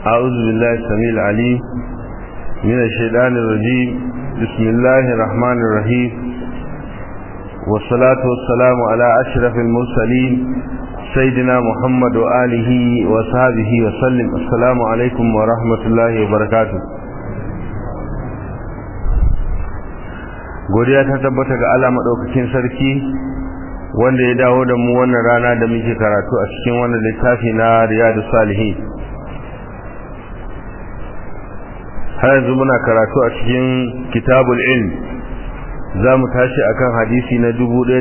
أعوذ بالله السميع العليم من الشيطان الرجيم بسم الله الرحمن الرحيم والصلاة والسلام على أشرف المرسلين سيدنا محمد وآله وصحبه وسلم السلام عليكم ورحمة الله وبركاته godiya ta tabbata ga Allah madaukakin sarki wanda ya dawo da mu wannan rana da muke karatu a cikin wannan littafi na Riyadu Salihin har yanzu muna karatu a cikin Kitabul Ilm za mu tashi akan hadisi na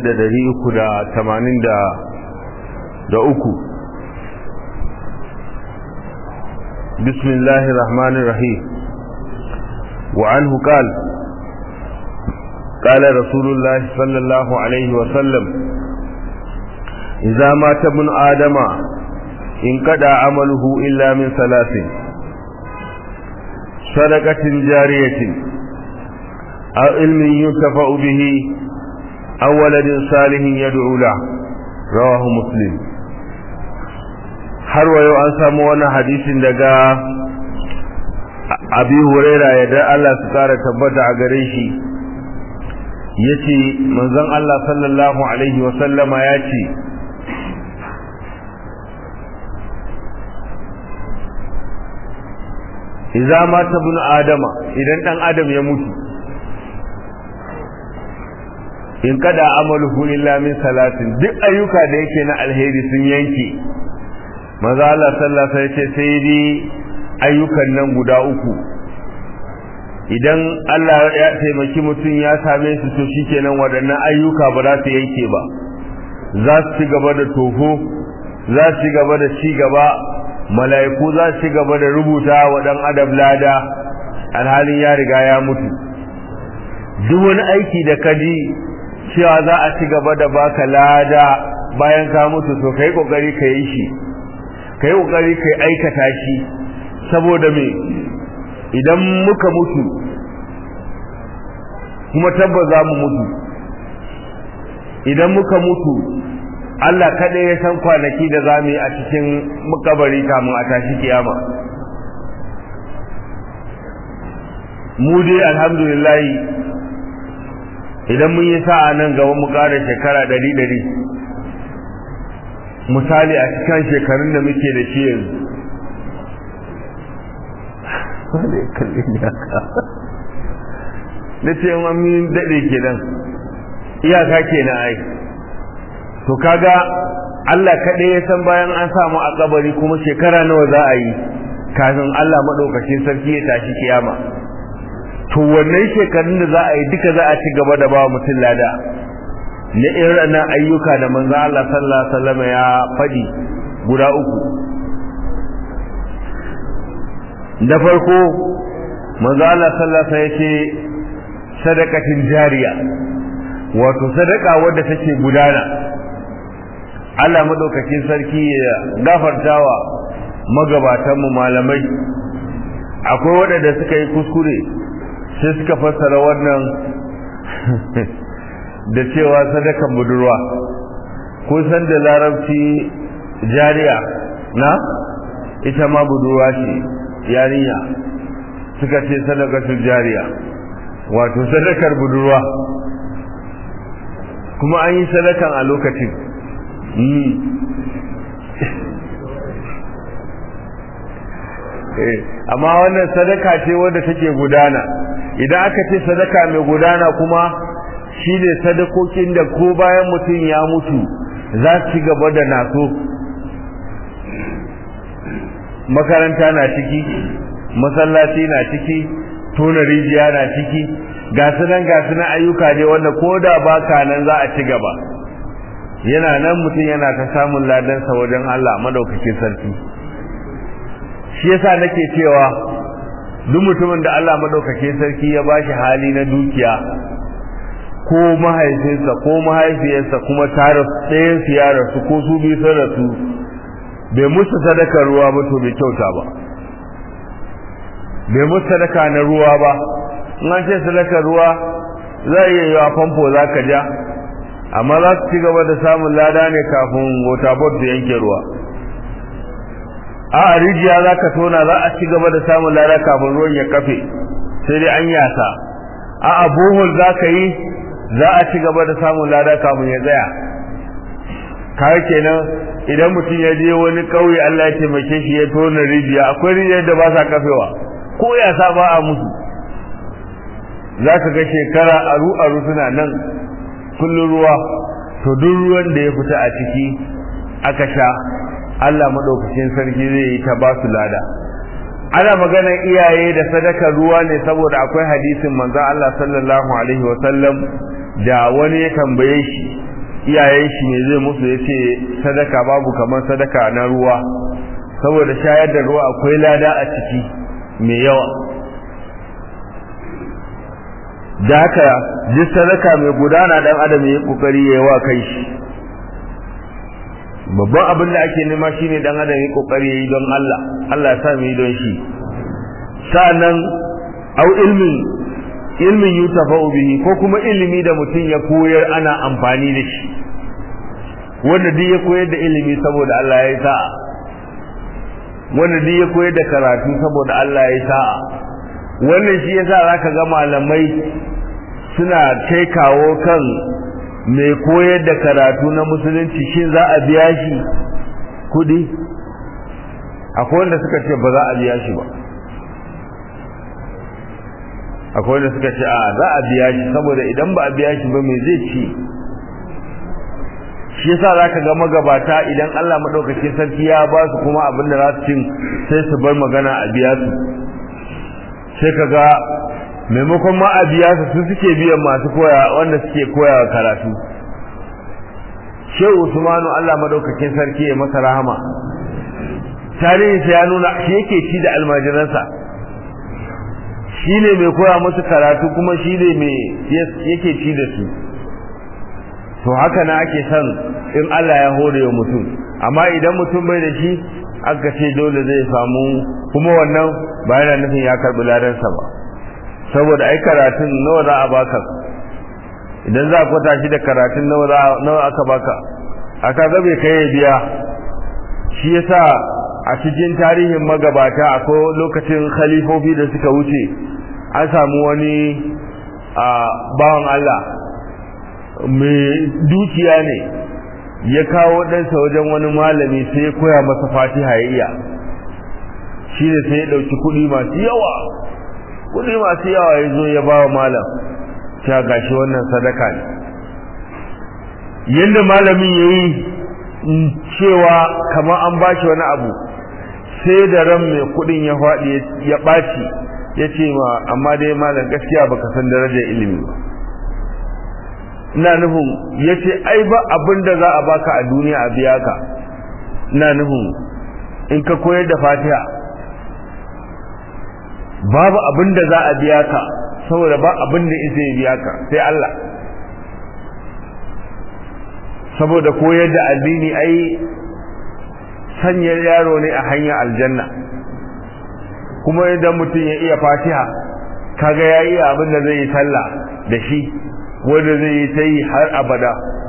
1383 Bismillahir Rahmanir Rahim wa anhu qala قال رسول الله صلى الله عليه وسلم إذا مات ابن آدم انقضى عمله إلا من ثلاث صدقة جارية أو علم ينتفع به أو ولد صالح يدعو له رواه مسلم har wayo an samu wani hadisin daga abi huraira yadda Allah su kara tabbata a gare shi yace manzon Allah sallallahu alaihi wa sallama yace idza mata ibn adama idan dan adam ya mutu in kada amaluhu illa min salatin duk ayyuka da yake na alheri sun yanke manzo Allah sallallahu alaihi wa sallam sai dai ayyukan nan guda uku idan Allah ya taimaki mutum ya same su to shikenan waɗannan ayyuka ba za su yanke ba za su ci gaba da toho za su ci gaba da ci gaba mala'iku za su ci gaba da rubuta wa ɗan adam lada alhalin ya riga ya mutu duk wani aiki da ka ji cewa za a ci gaba da baka lada bayan ka mutu to kai kokari ka yi shi kai kokari ka aikata shi saboda me idan muka mutu kuma tabbas za mu mutu idan muka mutu Allah kaɗai ya san kwanaki da za mu yi a cikin makabari kamun a tashi kiyama mu dai alhamdulillahi idan mun yi sa'a nan gaba mu ƙara shekara ɗari ɗari misali a cikin shekarun da muke da shi yanzu wanda ya kalli ni haka na ce yin amin daɗe kenan iyaka kenan ai to kaga Allah kaɗai ya san bayan an samu a kabari kuma shekara nawa za a yi kafin Allah maɗaukacin sarki ya tashi kiyama to wannan shekarun da za a yi duka za a ci gaba da ba mutum lada na irin ayyuka da manzo Allah sallallahu alaihi wasallam ya faɗi guda uku da farko manzo Allah sallallahu alaihi yace sadaqatin jariya wato sadaka wadda take gudana Allah madaukakin sarki ya gafartawa magabatan mu malamai akwai wadanda suka yi kuskure sai suka fassara wannan da cewa sadakan budurwa ko san da larabci jariya na ita ma budurwa ce yarinya suka ce sadakatul jariya wato sadakar budurwa kuma an yi sadakan a lokacin amma wannan sadaka ce wadda take gudana idan aka ce sadaka mai gudana kuma shine sadakokin da ko bayan mutum ya mutu za su ci gaba da naso makaranta na ciki masallaci na ciki tona rijiya na ciki ga su nan ga su nan ayyuka ne wanda ko da baka nan za a ci gaba yana nan mutum yana ta samun ladansa wajen Allah madaukakin sarki shi yasa nake cewa duk mutumin da Allah madaukakin sarki ya bashi hali na dukiya ko mahaifinsa ko mahaifiyarsa kuma tare ɗayan su ya rasu ko su biyu sun rasu bai musu sadakar ruwa ba to bai kyauta ba bai musu sadaka na ruwa ba in an ce sadakar ruwa za a iya yi wa famfo za ka ja amma za su ci gaba da samun lada ne kafin waterboard da yanke ruwa a rijiya za ka tona za a ci gaba da samun lada kafin ruwan ya kafe sai dai an yasa a abuhul za ka yi za a ci gaba da samun lada kafin ya tsaya kawai kenan idan mutum ya je wani ƙauye Allah ya taimake shi ya tona rijiya akwai rijiyar da ba sa kafewa ko ya sa ba a musu za ka ga shekara aru aru suna nan kullum ruwa to duk ruwan da ya fita a ciki aka sha Allah madaukakin sarki zai yi ta ba su lada ana maganar iyaye da sadaka ruwa ne saboda akwai hadisin manzo Allah sallallahu alaihi wa sallam da wani ya tambaye shi iyayen shi me zai musu yace sadaka babu kamar sadaka na ruwa saboda shayar da ruwa akwai lada a ciki mai yawa da haka duk sadaka mai gudana dan adam ya kokari yayi wa kai shi babban abin da ake nema shine dan adam ya kokari yayi don Allah Allah ya sa mu yi don shi sa'annan au ilmin ilmin yutafa'u bihi ko kuma ilimi da mutum ya koyar ana amfani da shi wanda duk ya koyar da ilimi saboda Allah ya yi sa'a wanda duk ya koyar da karatu saboda Allah ya yi sa'a wannan shi yasa zaka ga malamai suna kai kawo kan mai koyar da karatu na musulunci shin za a biya shi kudi akwai wanda suka ce ba za a biya shi ba akwai wanda suka ce a za a biya shi saboda idan ba a biya shi ba mai zai ci shi yasa zaka ga magabata idan Allah madaukakin sarki ya ba su kuma abin da za su cin sai su bar magana a biya su sai kaga maimakon ma a biya su su suke biyan masu koya wanda suke koya karatu Shehu Usmanu Allah madaukakin sarki ya masa rahama tarihi ya nuna shi yake ci da almajiransa shine mai koya musu karatu kuma shine mai yake ci da su to haka na ake son in Allah ya hore wa mutum amma idan mutum bai da shi aka ce dole zai samu kuma wannan ba yana nufin ya karbi ladansa ba saboda ai karatun nawa za a baka idan za a kwata shi da karatun nawa za nawa aka baka aka ga bai kai biya shi yasa a cikin tarihin magabata akwai lokacin khalifofi da suka wuce an samu wani a bawan Allah mai dukiya ne ya kawo ɗansa wajen wani malami sai ya koya masa fatiha ya iya shi ne sai ya ɗauki kuɗi masu yawa kuɗi masu yawa ya zo ya ba wa malam cewa gashi wannan sadaka ne yadda malamin ya yi cewa kamar an ba shi wani abu sai da ran mai kuɗin ya faɗi ya ɓaci ya ce ma amma dai malam gaskiya baka san darajar ilimi ba ina nufin ya ce ai ba abin da za a baka a duniya a biya ka ina nufin in ka koyar da fatiha babu abin da za a biya ka saboda ba abin da isa ya biya ka sai Allah saboda koyar da addini ai sanya yaro ne a hanyar aljanna kuma idan mutum ya iya fatiha kaga ya iya abin da zai yi sallah da shi wanda zai yi ta yi har abada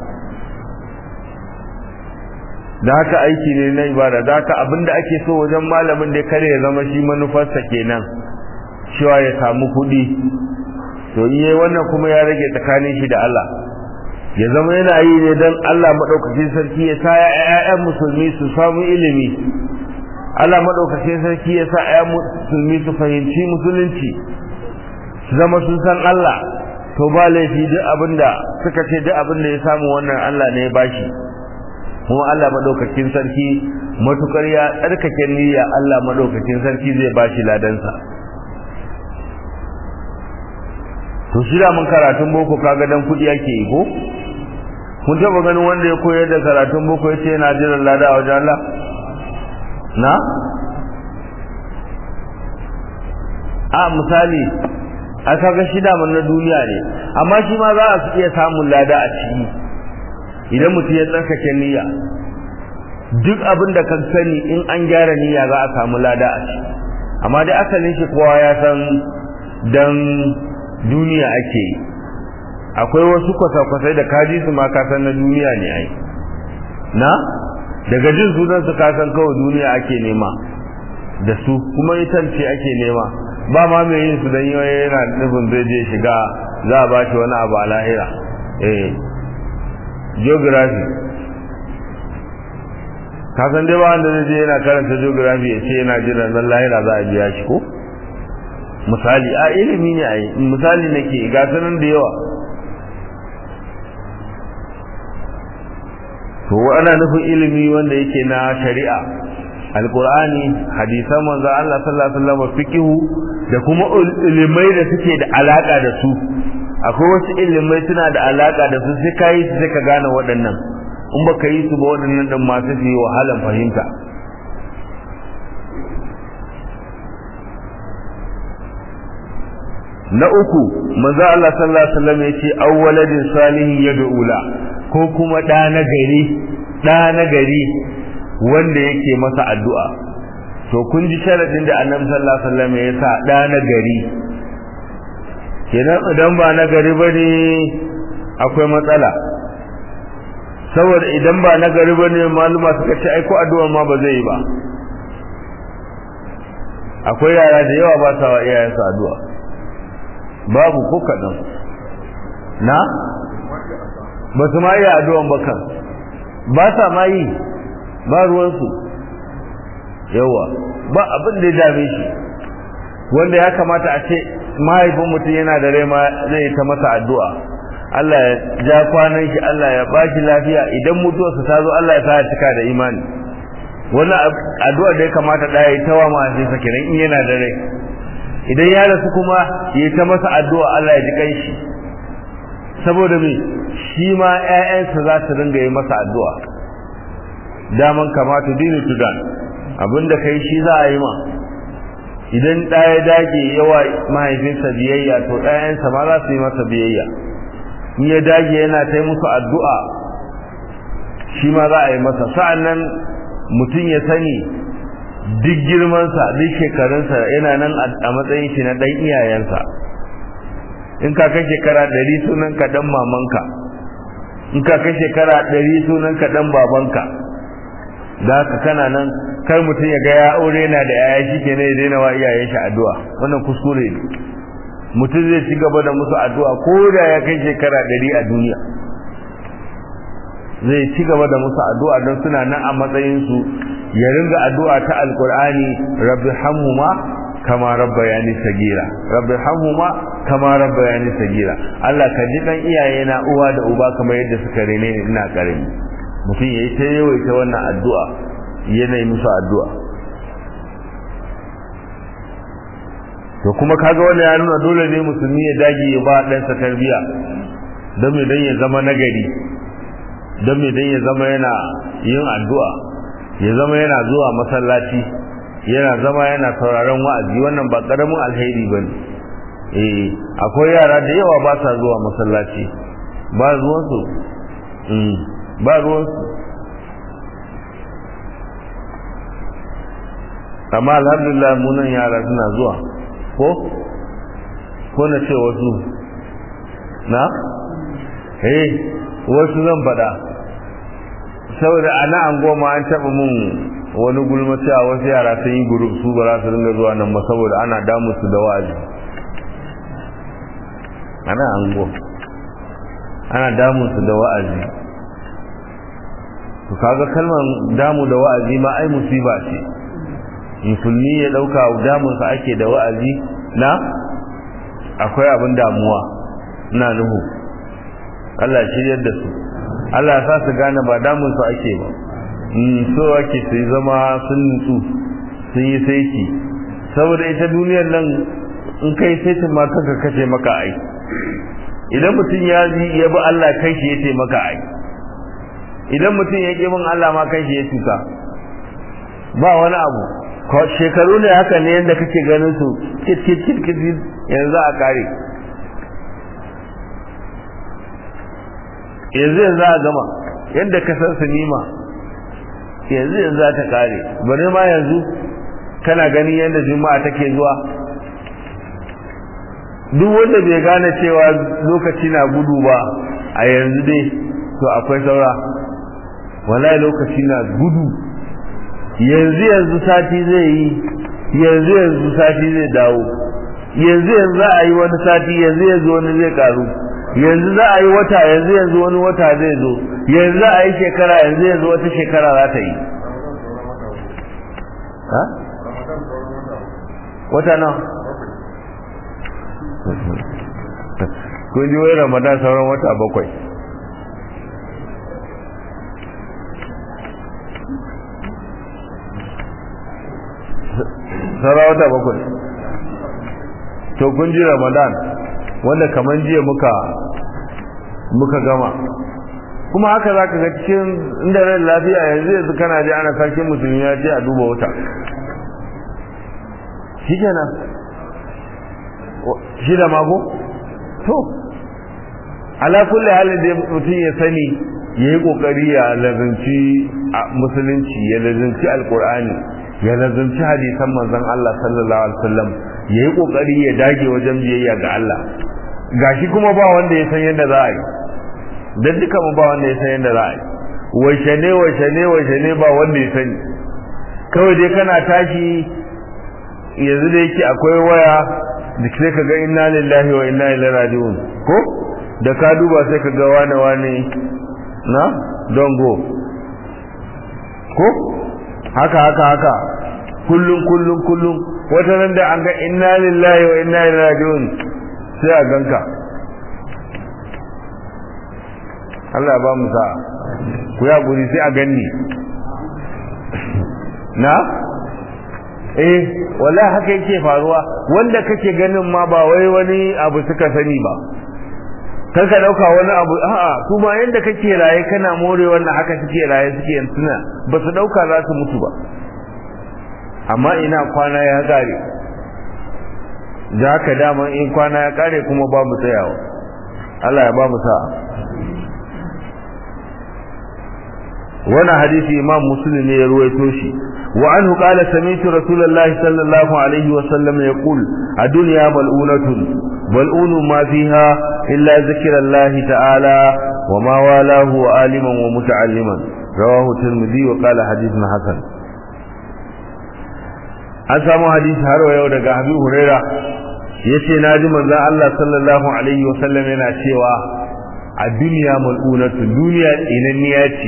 da haka aiki ne na ibada da haka abinda ake so wajen malamin da kare ya zama shi manufarsa kenan cewa ya samu kuɗi to yi wannan kuma ya rage tsakanin shi da Allah ya zama yana yi ne don Allah maɗaukakin sarki ya sa ‘ya'yan musulmi su samu ilimi Allah maɗaukakin sarki ya sa ‘ya'yan musulmi su fahimci musulunci su zama sun san Allah to ba laifi duk abinda suka ce duk abinda ya samu wannan Allah ne ya bashi kuma Allah madaukakin sarki matukar ya tsarkake niyya Allah madaukakin sarki zai bashi ladansa to shi da mun karatun boko kaga dan kudi yake yi ko kun taba ganin wanda ya koyar da karatun boko yace yana jiran lada a wajen Allah na a misali a kaga shi daman na duniya ne amma shi ma za a iya samun lada a ciki idan mutum ya tsarkake niyya duk abin da kan sani in an gyara niyya za a samu lada a ciki amma dai asalin shi kowa ya san dan duniya ake yi akwai wasu kwasa-kwasai da kaji su ma ka san na duniya ne ai na daga jin sunan su ka san kawai duniya ake nema da su kuma itan ce ake nema ba ma mai yin su don yana nufin zai je shiga za a ba shi wani abu a lahira eh geography kasan dai ba wanda zai je yana karanta geography ya ce yana jiran nan lahira za a biya shi ko misali a ilimi ne a yi misali nake ga sanan da yawa to ana nufin ilimi wanda yake na shari'a alqur'ani hadisan manzo Allah sallallahu alaihi wasallam fiqhu da kuma ilimai da suke da alaka da su akwai wasu ilimai suna da alaka da su sai kai su sai ka gane waɗannan in baka yi su ba waɗannan din masu su yi wahalan fahimta na uku manzo Allah sallallahu alaihi wasallam yace awwaladin salihin yad'u la ko kuma da na gari da na gari wanda yake masa addu'a to kun ji sharadin da Annabi sallallahu alaihi wasallam ya sa da na gari kenan idan ba na gari bane akwai matsala saboda idan ba na gari bane maluma suka ce ai ko addu'a ma ba zai yi ba akwai yara da yawa ba sa wa iyayensu addu'a babu ko kaɗan na ba su ma yi addu'an ba kan ba sa ma yi ba ruwansu yawa ba abin da ya dame shi wanda ya kamata a ce mahaifin mutum yana da rai ma zai ta masa addu'a Allah ya ja kwanan shi Allah ya ba shi lafiya idan mutuwarsa ta zo Allah ya sa cika da imani wannan addu'a da ya kamata ɗaya ya tawa mahaifinsa kenan in yana da rai idan ya rasu kuma ya ta masa addu'a Allah ya ji kanshi saboda me shi ma ƴaƴansa za su ringa yi masa addu'a daman kamata dinu tudan abinda kai shi za a yi ma idan ɗaya dage yawa mahaifinsa biyayya to ɗayansa ma za su yi masa biyayya in ya dage yana ta musu addu'a shi ma za a yi masa sa'annan mutum ya sani duk girmansa duk shekarunsa yana nan a matsayin shi na ɗan iyayensa in ka kai shekara ɗari sunan ka ɗan mamanka in ka kai shekara ɗari sunan ka ɗan babanka da haka kana nan kar mutum ya ga ya aure yana da yaya shi ke ne ya daina wa iyayen shi addu'a wannan kuskure ne mutum zai ci gaba da musu addu'a ko da ya kai shekara ɗari a duniya zai ci gaba da musu addu'a don suna nan a matsayinsu ya ringa addu'a ta alkur'ani rabbi hamhuma kama rabbayani sagira rabbi hamhuma kama rabbayani sagira Allah ka ji dan iyaye na uwa da uba kamar yadda suka rene ni ina karami mutum yayi ta yawaita wannan addu'a yana yi musu addu'a to kuma kaga wannan ya nuna dole ne musulmi ya dage ya ba ɗansa tarbiyya don me dan ya zama nagari don me dan ya zama yana yin addu'a ya zama yana zuwa masallaci yana zama yana sauraron wa'azi wannan ba karamin alheri bane eh akwai yara da yawa ba sa zuwa masallaci ba ruwan su mm ba ruwan su amma alhamdulillah munan yara suna zuwa ko ko na ce wasu na eh wasu zan faɗa saboda a na an goma an taɓa mun wani gulma cewa wasu yara sun yi guru su ba za su ringa zuwa nan ba saboda ana damu su da wa'azi ana an goma ana damu su da wa'azi to kaga kalmar damu da wa'azi ma ai musiba ce musulmi ya ɗauka damunsa ake da wa'azi na akwai abin damuwa na nuhu Allah shiryar da su Allah sa su gane ba damun su ake ba so ake su zama sun nutsu sun yi saiti saboda ita duniyar nan in kai saitin ma kanka kace maka ai idan mutum ya ji ya bi Allah kai shi ya taimaka ai idan mutum ya ƙi bin Allah ma kai shi ya cuta ba wani abu shekaru ne haka ne yadda kake ganin su kit kit kit kit yanzu a kare yanzu yanzu a gama yadda ka san sinima yanzu yanzu za ta kare bari ma yanzu kana gani yadda juma'a take zuwa duk wanda bai gane cewa lokaci na gudu ba a yanzu dai to akwai saura wallahi lokaci na gudu yanzu yanzu sati zai yi yanzu yanzu sati zai dawo yanzu yanzu za a yi wani sati yanzu yanzu wani zai karu yanzu za a yi wata yanzu yanzu wani wata zai zo yanzu za a yi shekara yanzu yanzu wata shekara za ta yi ha wata nan kun ji wai ramadan sauran wata bakwai sauran wata bakwai to kun ji ramadan wanda kamar jiya muka muka gama kuma haka za ka ga cikin inda rai lafiya yanzu yanzu kana ji ana sarkin musulmi ya ce a duba wuta shi kenan shi da mako to ala kulli halin da mutum ya sani ya yi kokari ya lazanci musulunci ya lazanci alkur'ani ya lazanci hadisan manzon Allah sallallahu alaihi wasallam ya yi kokari ya dage wajen biyayya ga Allah gashi kuma ba wanda ya san yadda za a yi dan duka mu ba wanda ya san yadda za a yi washe ne washe ne washe ne ba wanda ya sani kawai dai kana tashi yanzu da yake akwai waya da sai ka ga inna lillahi wa inna ilaihi raji'un ko da ka duba sai ka ga wane wane na don go ko haka haka haka kullum kullum kullum wata nan da an ga inna lillahi wa inna ilaihi raji'un sai a ganka Allah ba mu sa ku ya guri sai a ganni na eh wallahi haka yake faruwa wanda kake ganin ma ba wai wani abu suka sani ba kar ka dauka wani abu a'a kuma yanda kake raye kana more wannan haka suke raye suke yantuna ba su dauka za su mutu ba amma ina kwana ya kare da haka dama in kwana ya kare kuma babu tsayawa Allah ya ba mu sa'a wannan hadisi imam muslim ne ya ruwaito shi wa anhu qala sami'tu rasulullahi sallallahu alaihi wa sallam yaqul ad-dunya mal'unatun mal'unu ma fiha illa zikrullahi ta'ala wa ma walahu wa aliman wa muta'alliman rawahu tirmidhi wa qala hadithun hasan an samu hadisi har yau daga Habib Huraira yace naji manzon Allah sallallahu alaihi wa sallam yana cewa a duniya mal'unatun duniya tsinanniya ce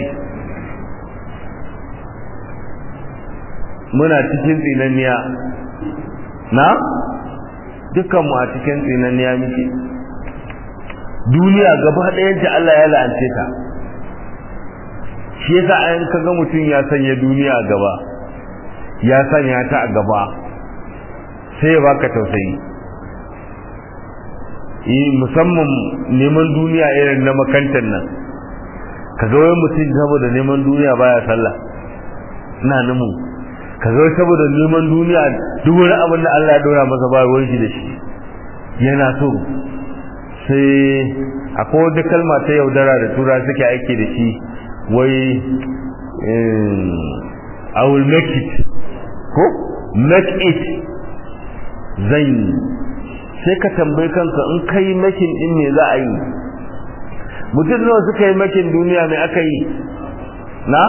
muna cikin tsinanniya na dukkanmu a cikin tsinanniya muke duniya gaba ɗayanta Allah ya la'ance ta shi yasa ayan kaga mutum ya sanya duniya a gaba ya sanya ta a gaba sai ya baka tausayi yi musamman neman duniya irin na makantar nan kaga wai mutum saboda neman duniya baya sallah ina namu ka zo saboda neman duniya duk wani abin da Allah ya dora masa ba ruwan shi da shi yana so sai akwai wata kalma ta yaudara da tura suke aiki da shi wai I will make it ko make it zan yi sai ka tambayi kanka in kai makin din me za a yi mutum nawa suka yi makin duniya mai aka yi na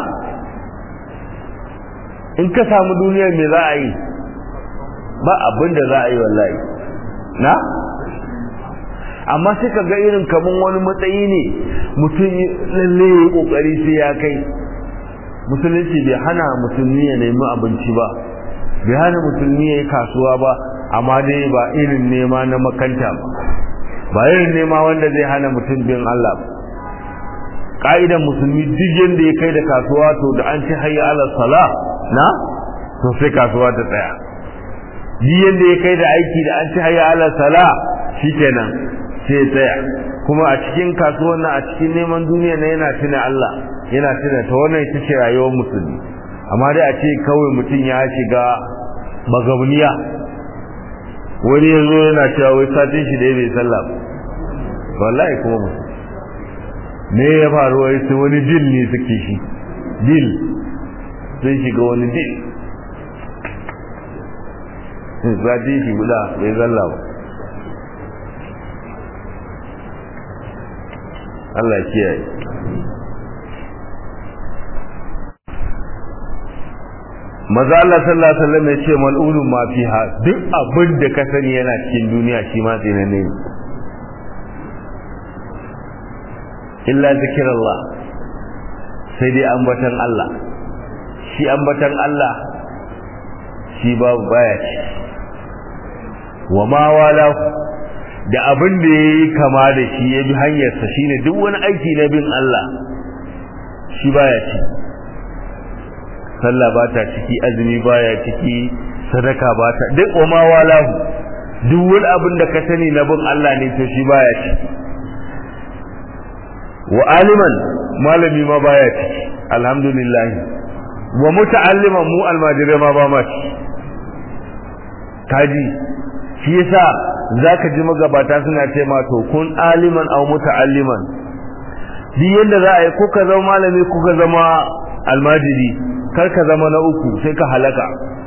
in ka samu duniyar me za a yi ba abin da za a yi wallahi na amma sai ka ga irin kaman wani matsayi ne mutum lalle ya kokari sai ya kai musulunci bai hana musulmi ya nemi abinci ba bai hana musulmi ya yi kasuwa ba amma dai ba irin nema na makanta ba ba irin nema wanda zai hana mutum bin Allah ba ka'idan musulmi duk yanda ya kai da kasuwa to da an ci hayya ala sala na to sai kasuwa ta tsaya duk yanda ya kai da aiki da an ci hayya ala sala shikenan sai tsaya kuma a cikin kasuwan nan a cikin neman duniya na yana tuna Allah yana tuna ta wannan ita ce rayuwar musulmi amma dai a ce kawai mutum ya shiga magabniya wani yanzu yana cewa wai satin shi da ya bai sallah wallahi kuma musulmi me ya faru wai sai wani dil ne suke shi dil sun shiga wani dil zaɗi shi guda bai zalla ba Allah kiyaye maza Allah sallallahu alaihi wasallam ya ce mal'unun ma fiha duk abin da ka sani yana cikin duniya shi ma tsinanne ne illa zikirallah sai dai ambatan Allah shi ambatan Allah shi babu baya ci wa ma wala da abin da yayi kama da shi ya bi hanyarsa shine duk wani aiki na bin Allah shi baya ci sallah ba ta ciki azumi baya ciki sadaka ba ta duk wa ma wala duk wani abin da ka sani na bin Allah ne to shi baya ci wa aliman malami ma baya ciki alhamdulillah wa muta'alliman mu almajirai ma ba ma ci kaji shi yasa zaka ji magabata suna ce ma to kun aliman aw muta'alliman duk yanda za a yi kuka zama malami kuka zama almajiri kar ka zama na uku sai ka halaka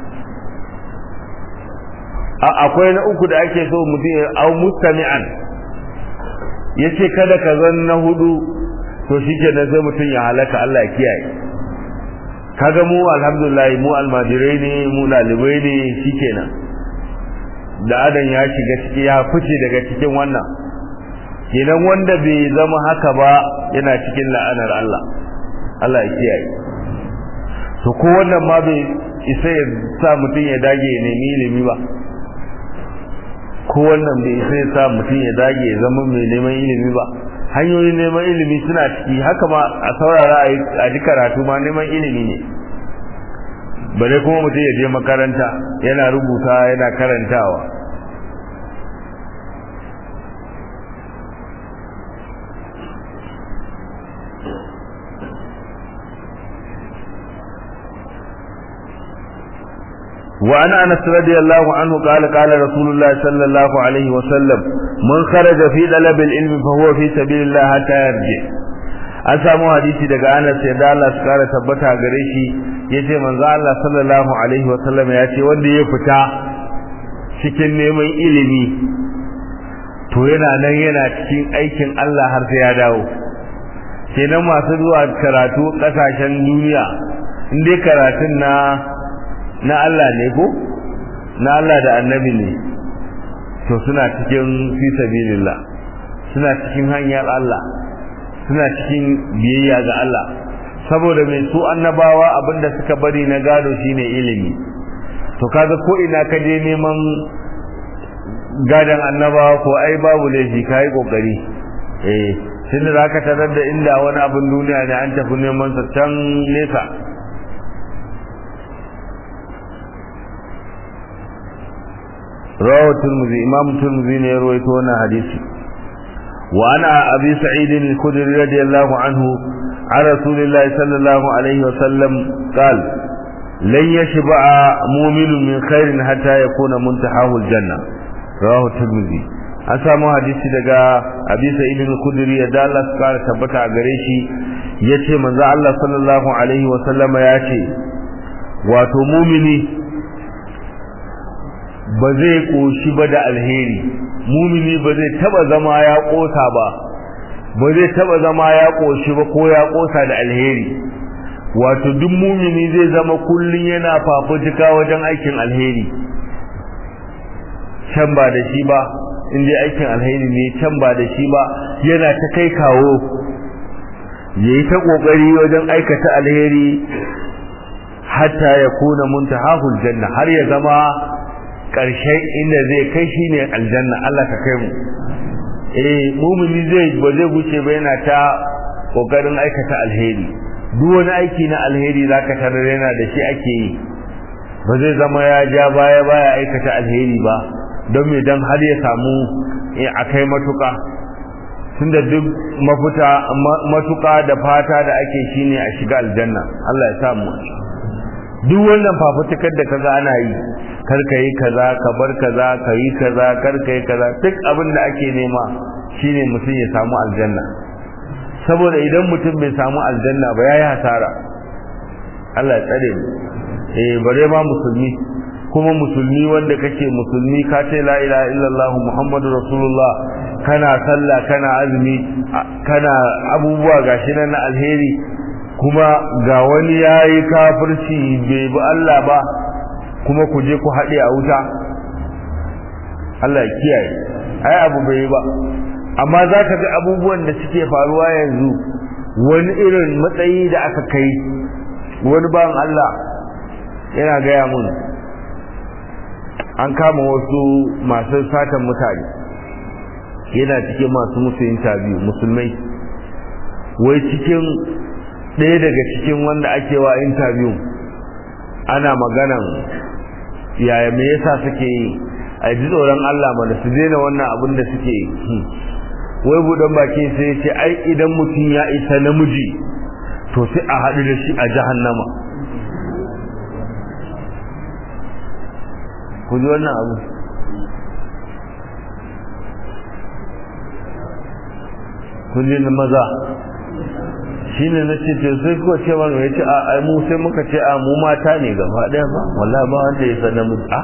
akwai na uku da ake so mutum ya au mustami'an yace kada ka zan na hudu to shikenan sai mutum ya halaka Allah ya kiyaye kaga mu alhamdulillah mu almajirai ne mu dalibai ne shikenan da adan ya shiga ciki ya fice daga cikin wannan kenan wanda bai zama haka ba yana cikin la'anar Allah Allah ya kiyaye to ko wannan ma bai isa ya sa mutum ya dage ya nemi ilimi ba ko wannan bai isa ya sa mutum ya dage ya zama mai neman ilimi ba hanyoyin neman ilimi suna ciki haka ma a saurara a ji karatu ma neman ilimi ne bare kuma mutum ya je makaranta yana rubuta yana karantawa وعن انس رضي الله عنه قال قال رسول الله صلى الله عليه وسلم من خرج في طلب العلم فهو في سبيل الله حتى يرجع an samu hadisi daga Anas sai da Allah su kara tabbata gare shi yace manzo Allah sallallahu alaihi wa sallam ya ce wanda ya fita cikin neman ilimi to yana nan yana cikin aikin Allah har sai ya dawo kenan masu zuwa karatu kasashen duniya in dai karatun na na Allah ne ko na Allah da annabi ne to suna cikin fi sabilillah suna cikin hanyar Allah suna cikin biyayya ga Allah saboda mai su annabawa abinda suka bari na gado shine ilimi to kaga ko ina ka je neman gadan annabawa ko ai babu laifi kai kokari eh tunda zaka tarar da inda wani abin duniya ne an tafi neman sa can nesa رواه الترمذي امام الترمذي ne ya rawaito wannan hadisi wa ana abi sa'id al-khudri radiyallahu anhu عن رسول الله صلى الله عليه وسلم قال لن يشبع مؤمن من خير حتى يكون منتهاه الجنة رواه الترمذي an samu hadisi daga abi sa'id al-khudri ya da Allah suka tabbata a gare shi yace manzo Allah sallallahu alaihi wa sallama yace wato mumini ba zai koshi ba da alheri mumini ba zai taba zama ya kosa ba ba zai taba zama ya koshi ba ko ya kosa da alheri wato duk mumini zai zama kullun yana fafutuka wajen aikin alheri can ba da shi ba in dai aikin alheri ne can ba da shi ba yana ta kai kawo yayi ta kokari wajen aikata alheri hatta ya kuna muntahahul janna har ya zama ƙarshen inda zai kai shi ne aljanna Allah ka kai mu eh mumini zai ba zai guce ba yana ta kokarin aikata alheri duk wani aiki na alheri zaka tarar yana da shi ake yi ba zai zama ya ja baya baya aikata alheri ba don me dan har ya samu a kai matuka tunda duk mafuta matuka da fata da ake shine a shiga aljanna Allah ya samu duk wannan fafutukar da kaga ana yi karka yi kaza ka bar kaza ka yi kaza karka yi kaza duk abin da ake nema shine mutum ya samu aljanna saboda idan mutum bai samu aljanna ba yayi hasara Allah ya tsare mu eh bare ma musulmi kuma musulmi wanda kake musulmi ka ce la ilaha illallah muhammadu rasulullah kana sallah kana azumi kana abubuwa gashi nan na alheri kuma ga wani ya yi kafirci bai bi Allah ba kuma ku je ku haɗe a wuta Allah ya kiyaye ai abu bai yi ba amma za ka ga abubuwan da suke faruwa yanzu wani irin matsayi da aka kai wani bayan Allah yana gaya mun an kama wasu masu satan mutane yana cikin masu musu interview musulmai wai cikin ɗaya daga cikin wanda ake wa interview ana maganan yaya me yasa suke yi a ji tsoron Allah mana su daina wannan abin da suke yi wai buɗan baki sai ya ce ai idan mutum ya isa namiji to sai a haɗu da shi a jahannama ku ji wannan abu kun ji maza shi ne na ce sai kuwa ce wani ya ce a mu sai muka ce a mu mata ne gaba ɗaya ba wallahi ba wanda ya san namiji a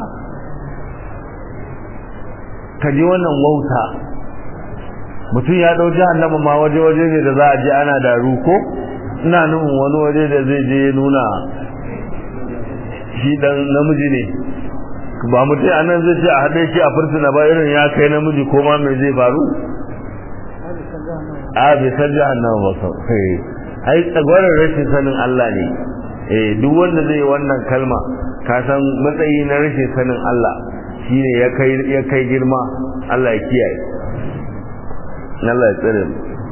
ka ji wannan wauta mutum ya ɗau jahannama ma waje-waje ne da za a je ana da ruko ina nufin wani waje da zai je nuna shi dan namiji ne ba mutum a nan zai ce a haɗe shi a fursuna ba irin ya kai namiji ko ma mai zai faru a bai san jahannama ba sau ai tsagwarar rashin sanin Allah ne eh duk wanda zai wannan kalma ka san matsayi na rashin sanin Allah shine ya kai ya kai girma Allah ya kiyaye Allah ya tsare mu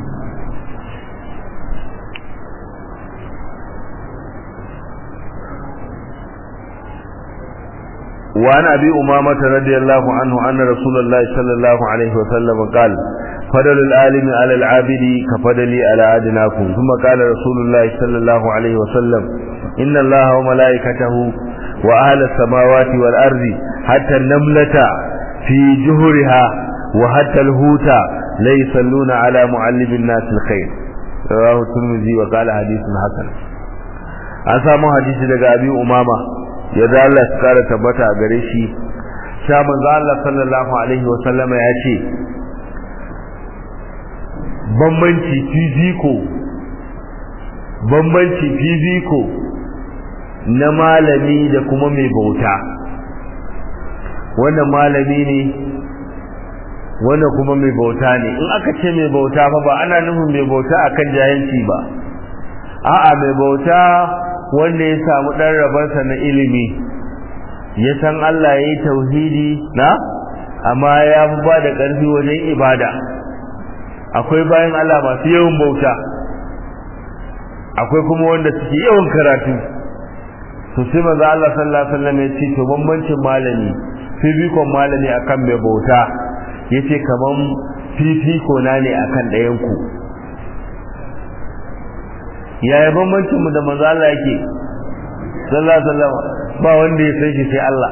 وعن أبي أمامة رضي الله عنه أن رسول الله صلى الله عليه وسلم قال فضل العالم على العابد كفضلي على أدناكم ثم قال رسول الله صلى الله عليه وسلم إن الله وملائكته وأهل السماوات والأرض حتى النملة في جهرها وحتى الهوت لا يصلون على معلم الناس الخير رواه الترمذي وقال حديث حسن أسامة حديث لك أبي أمامة yadda Allah su kara tabbata a gare shi sha manzo Allah sallallahu alaihi wa sallama ya ce bambanci fiziko bambanci fiziko na malami da kuma mai bauta wannan malami ne wannan kuma mai bauta ne in aka ce mai bauta fa ba ana nufin mai bauta akan jahilci ba a'a mai bauta wanda ya samu ɗan rabarsa na ilimi ya san Allah ya yi tauhidi na amma ya fi ba da ƙarfi wajen ibada akwai bayan Allah masu yawan bauta akwai kuma wanda suke yawan karatu to sai maza Allah sallallahu alaihi wasallam ya ce to bambancin malami fifikon malami akan mai bauta yace kaman fifiko na ne akan ɗayan ku yaya bambancin mu da manzo Allah yake sallallahu alaihi wasallam ba wanda ya san shi sai Allah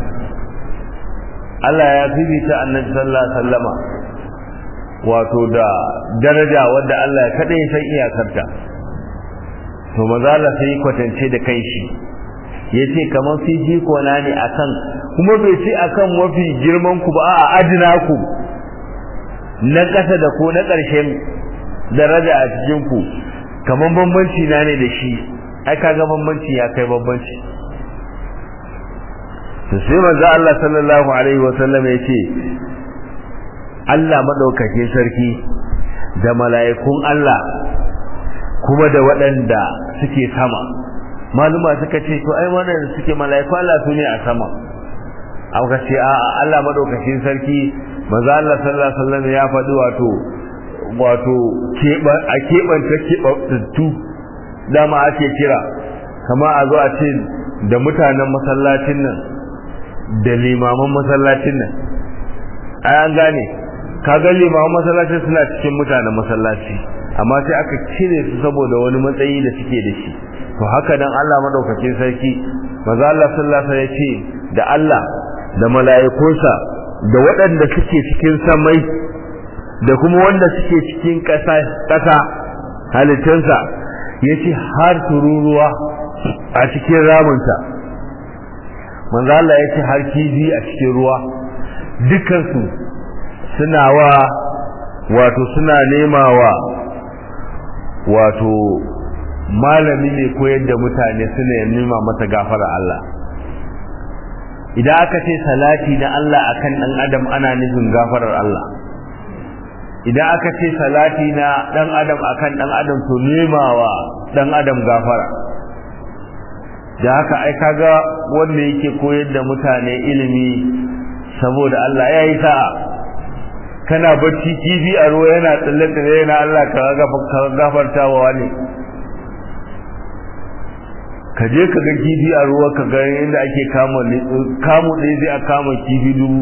Allah ya fifita annabi sallallahu alaihi wasallama wato da daraja wanda Allah ya kada ya san iyakarta to manzo Allah sai ya kwatance da kai shi yace kamar fifiko na ne akan kuma bai ce akan mafi girman ku ba a adina ku na kasa da ko na ƙarshen daraja a cikin ku kaman bambanci na ne da shi ai kaga bambanci ya kai bambanci to sai manzo Allah sallallahu alaihi wa sallam yace Allah madaukake sarki da mala'ikun Allah kuma da waɗanda suke sama maluma suka ce to ai wannan suke mala'iku Allah su ne a sama aka ce a Allah madaukakin sarki manzo Allah sallallahu alaihi wa sallam ya faɗi wato wato a keɓanta keɓantattu dama ake kira kama a zo a ce da mutanen masallacin nan da limaman masallacin nan ai an gane kaga limaman masallacin suna cikin mutanen masallaci amma sai aka cire su saboda wani matsayi da suke da shi to haka dan Allah madaukakin sarki maza Allah sallallahu alaihi ya ce da Allah da mala'ikunsa da waɗanda suke cikin samai da kuma wanda suke cikin ƙasa ƙasa halittunsa ya ce har tururuwa a cikin ramunta manzo Allah ya ce har kifi a cikin ruwa dukansu suna wa wato suna nema wa wato malami ne koyar da mutane suna nema masa gafara Allah idan aka ce salati na Allah akan dan adam ana nufin gafarar Allah idan aka ce salati na dan adam akan dan adam to nemawa dan adam gafara da haka ai kaga wanda yake koyar da mutane ilimi saboda Allah ya yi sa'a kana bacci kifi a ruwa yana tsalle tsalle yana Allah ka gafarta wa wani ka je ka ga kifi a ruwa ka ga inda ake kama kamu ɗaya zai a kama kifi dubu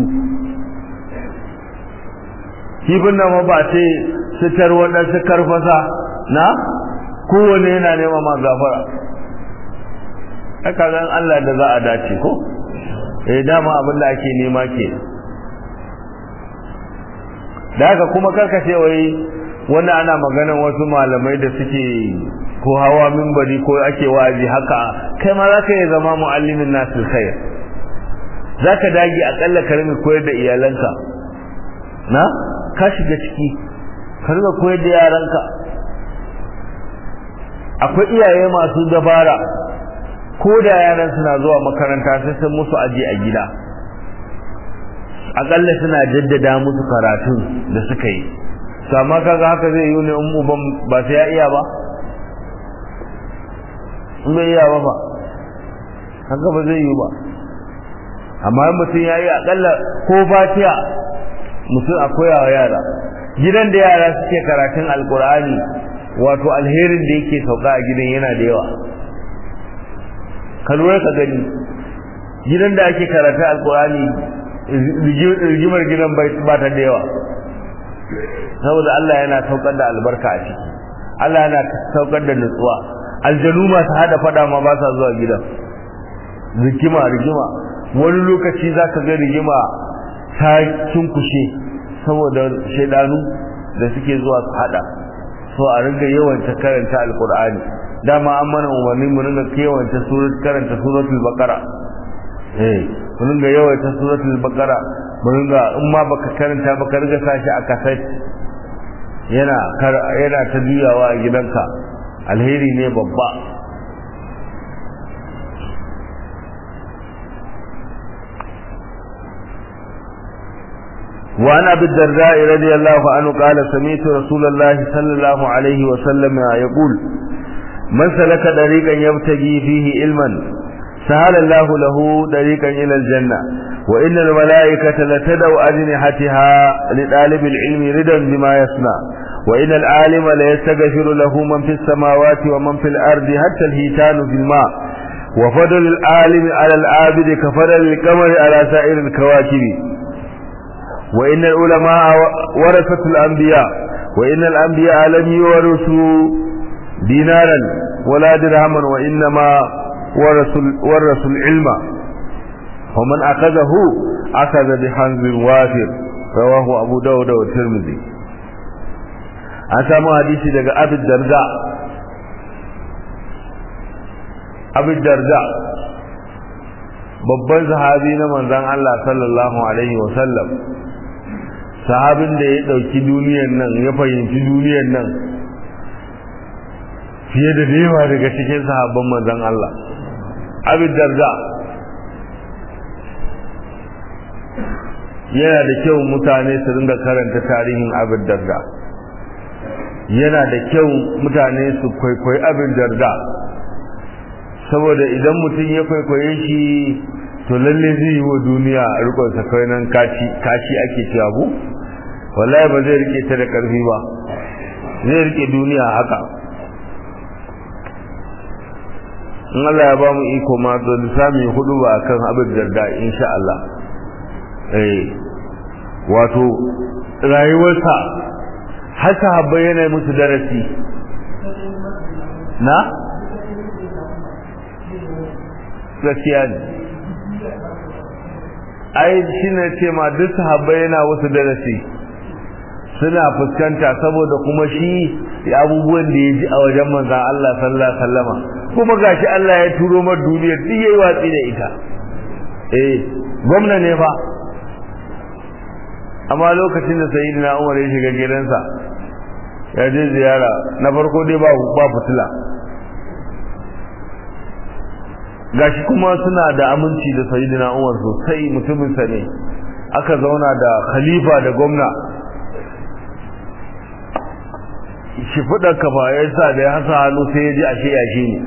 kifin nan ba sai sitar waɗansu karfasa na kowane yana nema ma gafara haka zan Allah da za a dace ko eh dama abin da ake nema ke da haka kuma karkace wai wannan ana maganan wasu malamai da suke ko hawa minbari ko ake wa'azi haka kai ma zaka yi zama muallimin nasil khair zaka dage akalla ka rinka koyar da iyalanka na ka shiga ciki ka rinka koyar da yaranka akwai iyaye masu dabara ko da yaran suna zuwa makaranta sai sun musu aji a gida akalla suna jaddada musu karatun da suka yi to amma kaga haka zai yi ne in uban ba sai ya iya ba in bai iya ba ba haka ba zai yi ba amma mutum ya yi akalla ko fatiya mutum a koya wa yara gidan da yara suke karatun alkur'ani wato alherin da yake sauka a gidan yana da yawa ka lura ka gani gidan da ake karatun alkur'ani rigimar gidan ba ta da yawa saboda Allah yana saukar da albarka a ciki Allah yana saukar da nutsuwa aljanu masu hada fada ma ba sa zuwa gidan rigima rigima wani lokaci za ka ga rigima ta cinkushe saboda shaidanu da suke zuwa su hada so a ringa yawanta karanta alkur'ani dama an mana umarni mu ringa kewanta surat karanta suratul baqara eh mu ringa yawaita suratul baqara mu ringa in ma baka karanta baka riga sashi a kaset yana yana ta juyawa a gidanka alheri ne babba وعن أبي الدرداء رضي الله عنه قال سمعت رسول الله صلى الله عليه وسلم يقول من سلك طريقا يبتغي فيه علما سهل الله له طريقا إلى الجنة وإن الملائكة لتدعو أجنحتها لطالب العلم ردا بما يصنع وإن العالم ليستغفر له من في السماوات ومن في الأرض حتى الهيتان في الماء وفضل العالم على العابد كفضل القمر على سائر الكواكب وإن العلماء ورثة الأنبياء وإن الأنبياء لم يورثوا دينارا ولا درهما وإنما ورثوا ورثوا العلم ومن أخذه أخذ بحنز وافر رواه أبو داود والترمذي an samu hadisi daga abid darda abid darda babban sahabi na manzan Allah sallallahu alaihi wasallam sahabin da ya dauki duniyar nan ya fahimci duniyar nan fiye da yawa daga cikin sahabban manzan Allah abid darda yana da kyau mutane su ringa karanta tarihin abid darda yana da kyau mutane su kwaikwayi abin darda saboda idan mutum ya kwaikwaye shi to lalle zai yi wa duniya a rikonsa kawai nan kashi ake cewa ku wallahi ba zai rike ta da karfi ba zai rike duniya haka in Allah ya ba mu iko ma to sami hudu ba kan abin darda insha Allah eh wato rayuwarsa har sahabbai yana musu darasi na gaskiya ne ai shi ne ce ma duk sahabbai yana wasu darasi suna fuskanta saboda kuma shi abubuwan da ya ji a wajen manzan Allah sallallahu alaihi wasallama kuma gashi Allah ya turo mar duniyar duk yayi watsi da ita eh gwamna ne fa amma lokacin da sayyidina Umar ya shiga gidansa ya je ziyara na farko dai ba ba fitila gashi kuma suna da aminci da sayyidina Umar sosai mutumin sa ne aka zauna da khalifa da gwamna shi fudar kafa ya sa da ya hasa hannu sai ya ji ashe yashi ne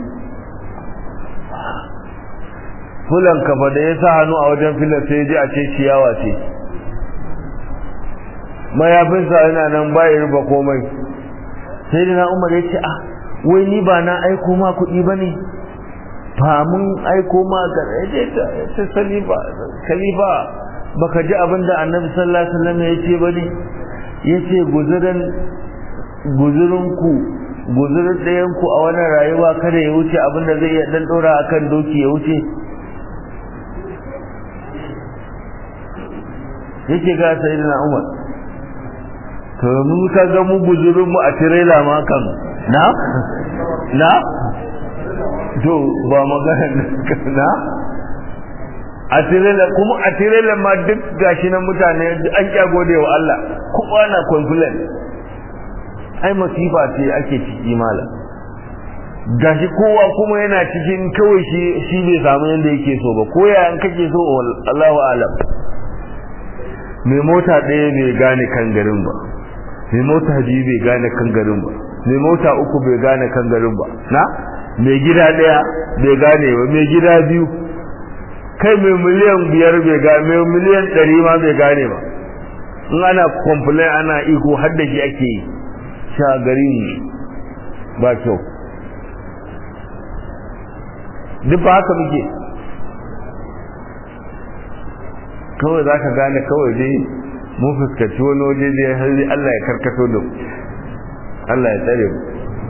fulan kafa da ya sa hannu a wajen filar sai ya ji ashe ciyawa ce mayafinsa yana nan bayan ruba komai sai da umar ya ce ah wai ni ba na aiko ma kuɗi ba ne ba mun aiko ma ga ta salifa khalifa baka ji abin da annabi sallallahu alaihi wasallam ya ce ba ne ya ce guzurin guzurinku guzurin ɗayanku a wannan rayuwa kada ya wuce abin da zai iya ɗan ɗora akan doki ya wuce yake ga sayyidina umar to mun ka ga mu guzurin mu a tirela ma kan na na to ba magana na a tirela kuma a tirela ma duk gashi nan mutane an kya gode wa Allah kowa na complain ai masifa ce ake ciki malam gashi kowa kuma yana cikin kawai shi shi bai samu yanda yake so ba ko ya an kake so Allahu a'lam mai mota ɗaya bai gane kan garin ba mai mota biyu bai gane kan garin ba mai mota uku bai gane kan garin ba na mai gida ɗaya bai gane ba mai gida biyu kai mai miliyan biyar bai gane mai miliyan ɗari ma bai gane ba in ana complain ana iko har da shi ake yi sha garin ba kyau duk ba haka muke kawai za ka gane kawai dai mun fuskaci wani waje da har Allah ya karkato da mu Allah ya tsare mu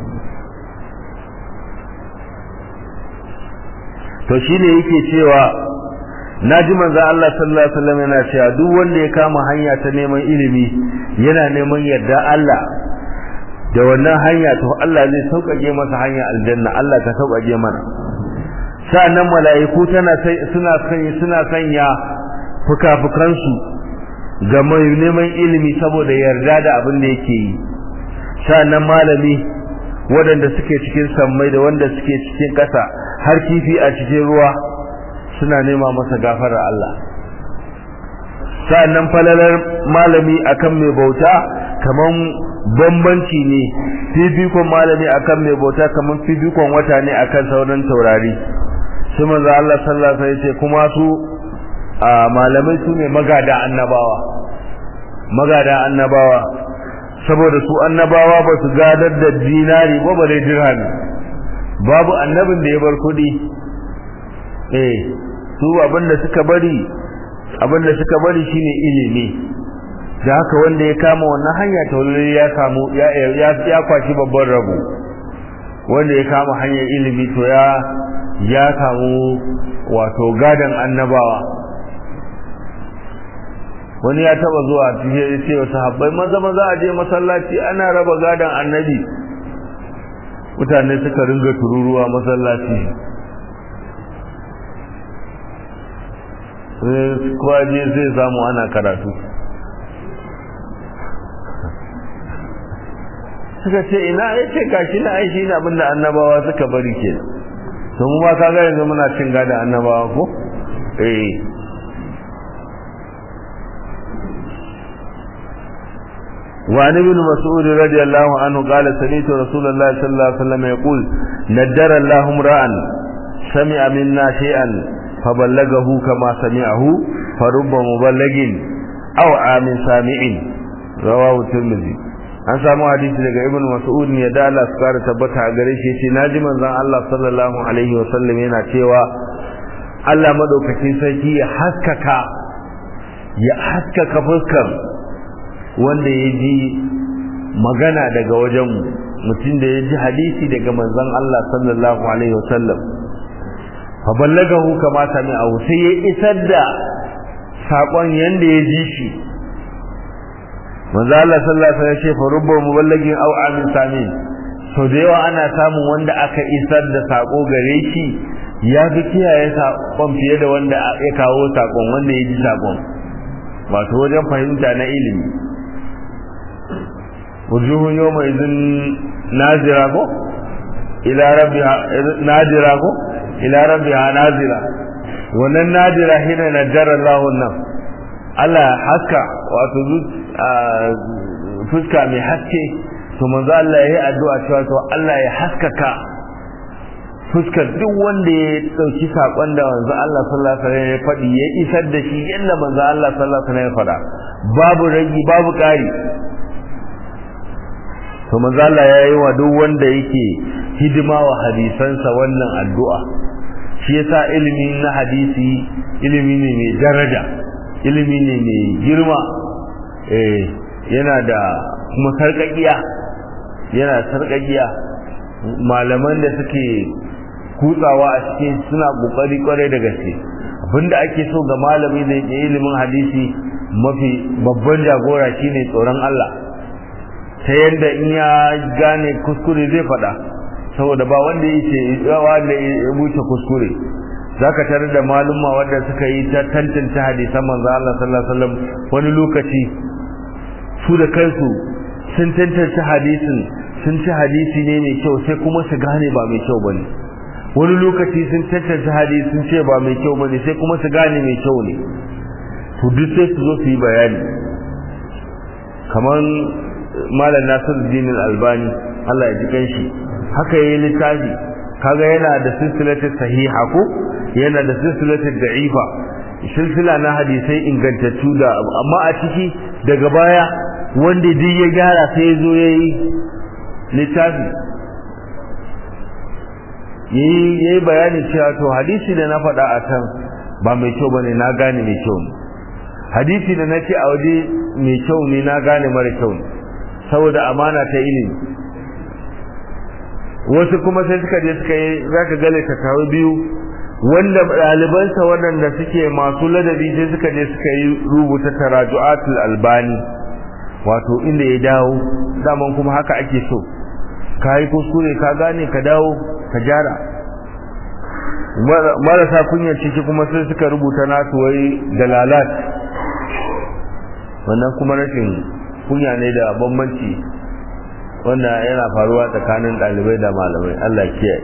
to shine yake cewa naji manzo Allah sallallahu alaihi wasallam yana cewa duk wanda ya kama hanya ta neman ilimi yana neman yarda Allah da wannan hanya to Allah zai sauƙaƙe masa hanya aljanna Allah ka sauƙaƙe mana sa'annan mala'iku tana suna sanya suna sanya fuka-fukansu ga mai neman ilimi saboda yarda da abin da yake yi sa'annan malami waɗanda suke cikin sammai da wanda suke cikin ƙasa har kifi a cikin ruwa suna nema masa gafarar Allah sa'annan falalar malami akan mai bauta kaman bambanci ne fifikon malami akan mai bauta kaman fifikon wata ne akan sauran taurari su manzo Allah sallallahu alaihi wasallam ce kuma su malamai su ne magada annabawa magada annabawa saboda su annabawa ba su gadar da dinari ba bare dirhami babu annabin da ya bar kuɗi eh su abinda suka bari abinda suka bari shine ilimi da haka wanda ya kama wannan hanya ta wani ya samu ya ya kwashi babban rabo wanda ya kama hanyar ilimi to ya ya samu wato gadan annabawa wani ya taba zuwa cikin ya ce wasu habbai maza maza a je masallaci ana raba gadon annabi mutane suka ringa tururuwa masallaci kwaje zai samu ana karatu suka ce ina ya ce gashi na aishi na abinda annabawa suka bari ke to mu ma kaga yanzu muna cin gadon annabawa ko eh وعن ابن مسعود رضي الله عنه قال سمعت رسول الله صلى الله عليه وسلم يقول ندر الله امرا سمع منا شيئا فبلغه كما سمعه فرب مبلغ او عام سامع رواه الترمذي an samu hadisi daga ibn mas'ud ne da Allah su kara tabbata a gare shi yace naji manzon Allah sallallahu alaihi wa sallam yana cewa Allah madaukakin sarki ya haskaka ya haskaka fuskar wanda ya ji magana daga wajen mutum da ya ji hadisi daga manzon Allah sallallahu alaihi wasallam fa ballagahu kama sami'ahu sai ya isar da sakon yanda ya ji shi manzo Allah sallallahu alaihi wasallam ya ce fa rubba muballagin aw amin samin so da yawa ana samun wanda aka isar da sako gare shi ya fi kiyaye sakon fiye da wanda ya kawo sakon wanda ya ji sakon wato wajen fahimta na ilimi wujuhun yawma idin nazira ko ila rabbiha nazira ko ila rabbiha nazira wannan nadira hina najara Allahu nan Allah haska wato fuska mai haske to manzo Allah ya yi addu'a cewa to Allah ya haskaka fuskar duk wanda ya dauki sakon da manzo Allah sallallahu alaihi wasallam ya faɗi ya isar da shi yadda manzo Allah sallallahu alaihi wasallam ya faɗa babu ragi babu ƙari to manzo Allah ya yi wa duk wanda yake hidima wa hadisansa wannan addu'a shi yasa ilimi na hadisi ilimi ne mai daraja ilimi ne mai girma eh yana da kuma sarƙaƙiya yana sarƙaƙiya malaman da suke kutsawa a cikin suna ƙoƙari ƙwarai da gaske abinda ake so ga malami da yake ilimin hadisi mafi babban jagora shine tsoron Allah ta yadda in ya gane kuskure zai faɗa saboda ba wanda yake wanda ya wuce kuskure zaka tarar da maluma wanda suka yi ta tantance hadisan manzo Allah sallallahu alaihi wasallam wani lokaci su da kansu sun tantance hadisin sun ci hadisi ne mai kyau sai kuma su gane ba mai kyau bane wani lokaci sun tantance hadisi sun ce ba mai kyau bane sai kuma su gane mai kyau ne to duk sai su zo su yi bayani kamar malam Nasiruddin Al-Albani Allah ya ji kanshi haka yayi littafi kaga yana da silsilatu sahiha ko yana da silsilatu da'ifa silsila na hadisai ingantattu da amma a ciki daga baya wanda duk ya gyara sai zo yayi littafi yayi yayi bayani cewa to hadisi da na faɗa a can ba mai kyau bane na gane mai kyau ne hadisi da nace a waje mai kyau ne na gane mara kyau ne saboda amana ta ilimi wasu kuma sai suka je suka yi zaka ga littattafai biyu wanda ɗalibansa waɗanda suke masu ladabi sai suka je suka yi rubuta taraju'atul albani wato inda ya dawo daman kuma haka ake so ka yi kuskure ka gane ka dawo ka gyara marasa kunyar ciki kuma sai suka rubuta nasu wai dalalat wannan kuma rashin kunya ne da bambanci wanda yana faruwa tsakanin ɗalibai da malamai Allah kiyaye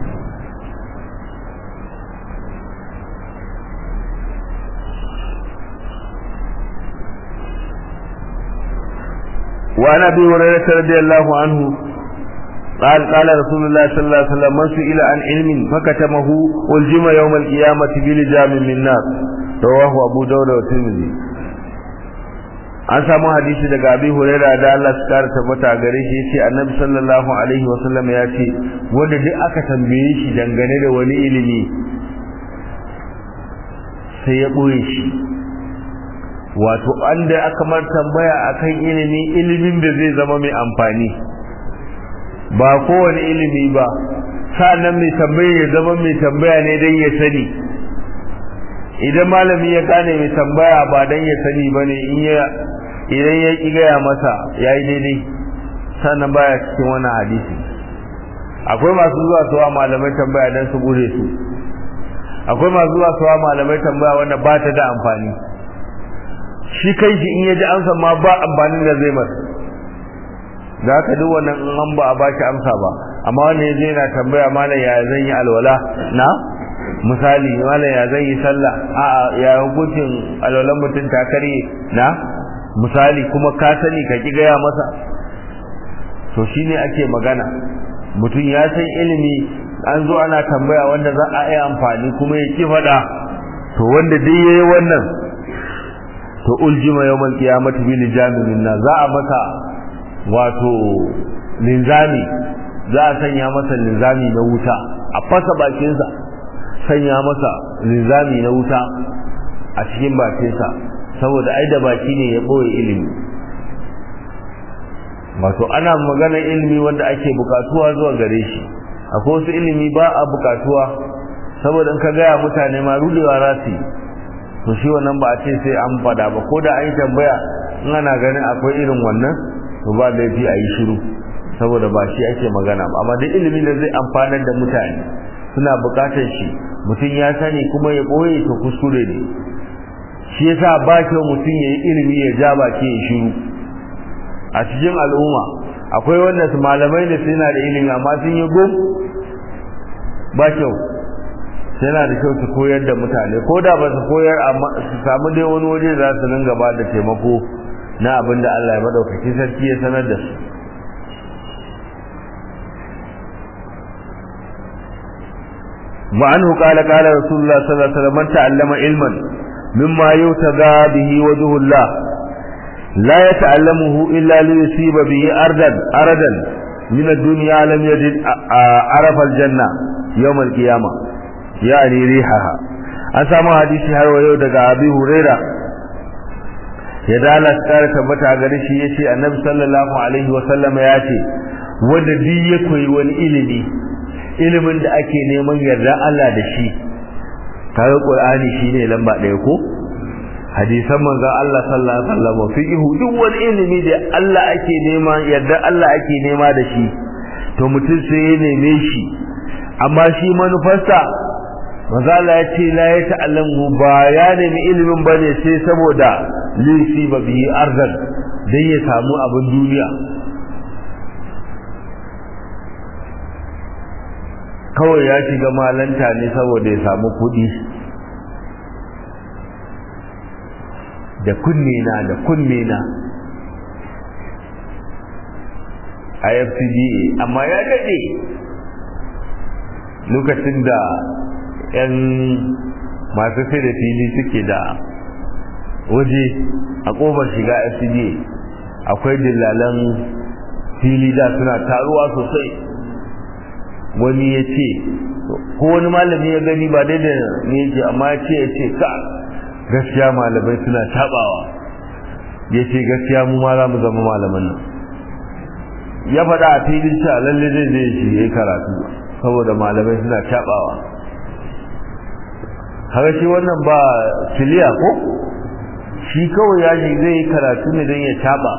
وعن ابي هريره رضي الله عنه قال قال رسول الله صلى الله عليه وسلم من سئل عن علم فكتمه والجم يوم القيامة بلجام من نار رواه أبو داود والترمذي an samu hadisi daga abi huraira da Allah su kara tabbata gare shi yace annabi sallallahu alaihi wasallam ya ce wanda duk aka tambaye shi dangane da wani ilimi sai ya boye shi wato an da aka mar tambaya akan ilimi ilimin da zai zama mai amfani ba kowane ilimi ba sa'annan mai tambaya ya zama mai tambaya ne dan ya sani idan malami ya gane mai tambaya ba dan ya sani bane in ya idan ya ki gaya masa yayi daidai sannan baya cikin wannan hadisi akwai masu zuwa suwa malamai tambaya dan su gure su akwai masu zuwa suwa malamai tambaya wanda ba ta da amfani shi kai shi in ya ji amsa ma ba amfanin da zai masa da haka duk wannan in an ba a bashi amsa ba amma wanda ya zai na tambaya malam ya zan yi alwala na misali malam ya zan yi sallah a'a ya hukuncin alwalan mutum ta karye na misali kuma ka sani ka ki gaya masa to shine ake magana mutum ya san ilimi an zo ana tambaya wanda za a yi amfani kuma ya ki faɗa to wanda dai yayi wannan to uljima yawmal qiyamati bil jami'in na za a masa wato linzami za a sanya masa linzami na wuta a fasa bakinsa sanya masa linzami na wuta a cikin bakinsa saboda ai da baki ne ya boye ilimi wato ana maganar ilimi wanda ake bukatuwa zuwa gare shi akwai wasu ilimi ba a bukatuwa saboda in ka gaya mutane ma rudewa za su yi to shi wannan ba a ce sai an fada ba ko da an yi tambaya in ana ganin akwai irin wannan to ba laifi a yi shiru saboda ba shi ake magana ba amma duk ilimin da zai amfanar da mutane suna bukatar shi mutum ya sani kuma ya boye to kuskure ne shi yasa ba kyau mutum ya yi ilimi ya ja baki ya shiru a cikin al'umma akwai wanda su malamai da suna da ilimi amma sun yi gum ba kyau yana da kyau su koyar da mutane ko da ba su koyar amma su samu dai wani waje za su dinga ba da taimako na abin da Allah ya madaukaki sarki ya sanar da su وعنه قال قال رسول الله صلى الله عليه وسلم من تعلم علما مما يتغى به وجه الله لا يتعلمه إلا ليصيب به أردا أردا من الدنيا لم يجد عرف الجنة يوم القيامة يعني ريحها أسامة حديثي هل ويودك أبي هريرة يدالا سكارة تبتع غريشي يشي النبي صلى الله عليه وسلم ياتي wanda duk ya koyi wani ilimi ilimin da ake neman yarda Allah da shi kaga Qur'ani shine lamba ɗaya ko hadisan manzon Allah sallallahu alaihi wasallam fiqhu duk wani ilimi da Allah ake nema yarda Allah ake nema da shi to mutum sai ya neme shi amma shi manufarsa manzo Allah ya ce la ya ta'allamu ba ya nemi ilimin bane sai saboda lisi ba bihi arzan dan ya samu abin duniya kawai ya shiga malanta ne saboda ya samu kuɗi da kunne na da kunne na a FCDA amma ya daɗe lokacin da 'yan masu sai da fili suke da waje a ƙofar shiga FCDA akwai dillalan fili da suna taruwa sosai wani ya ce ko wani malami ya gani ba daidai ne ce amma ya ce ya ce ka gaskiya malamai suna tabawa ya ce gaskiya mu ma za mu zama malaman nan ya faɗa a filin cewa lalle zai zai shi ya yi karatu saboda malamai suna tabawa haka shi wannan ba kiliya ko shi kawai ya shi zai yi karatu ne don ya taba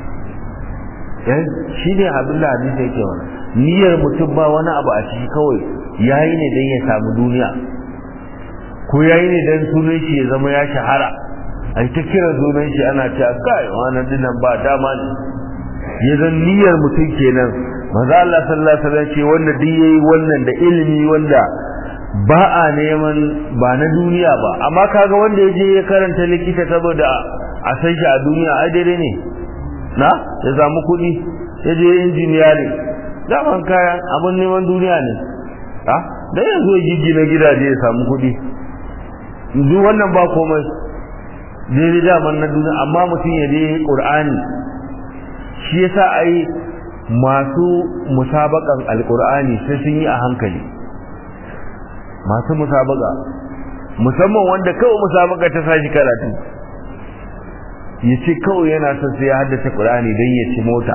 shi ne abin da hadisi yake wani niyyar mutum ba wani abu a ciki kawai yayi ne don ya samu duniya ko yayi ne don sunan shi ya zama ya shahara a ta kira sunan shi ana cewa kai wannan dinan ba dama ne ya zan niyyar mutum kenan maza Allah sallallahu alaihi wasallam ce wanda duk yayi wannan da ilimi wanda ba a neman ba na duniya ba amma kaga wanda ya je ya karanta likita saboda a san shi a duniya ai daidai ne na ya samu kuɗi ya je injiniyari daman kayan abin neman duniya ne ha da yanzu ya giggina gidaje ya samu kuɗi duk wannan ba komai daidai daman na duniya amma mutum ya je ƙur'ani shi yasa ai masu musabakan alƙur'ani sai sun yi a hankali masu musabaka musamman wanda kawai musabaka ta sashi karatu ya ce kawai yana son sai ya haddace ƙur'ani don ya ci mota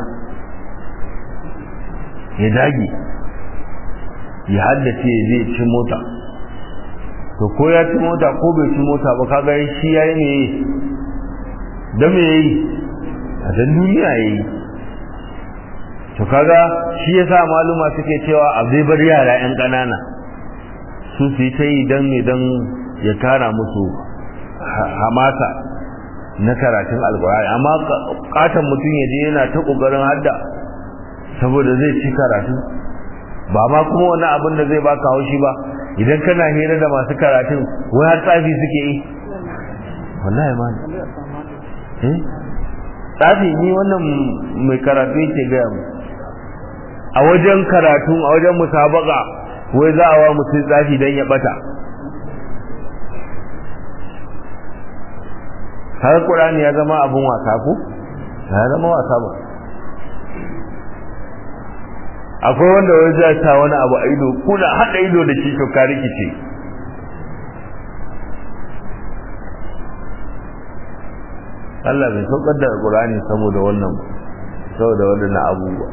ya dage ya haddace ya zai ci mota to ko ya ci mota ko bai ci mota ba kaga shi ya yi ne da me yayi a dan duniya yayi to kaga shi yasa maluma suke cewa a zai bar yara yan ƙanana su su yi ta yi dan ne dan ya tara musu hamasa na karatun alkur'ani amma katon mutum ya je yana ta kokarin hadda saboda zai ci karatu ba ma kuma wani abin da zai baka haushi ba idan kana hira da masu karatun wai har tsafi suke yi wallahi ma eh tsafi ni wannan mai karatu yake gaya mu a wajen karatu a wajen musabaka wai za a wa mutum tsafi dan ya bata har Qur'ani ya zama abun wasa ko ya zama wasa ba akwai wanda wai zai sa wani abu a ido kuna hada ido da shi to ka rikice Allah bai saukar da Qur'ani saboda wannan saboda wannan abubuwa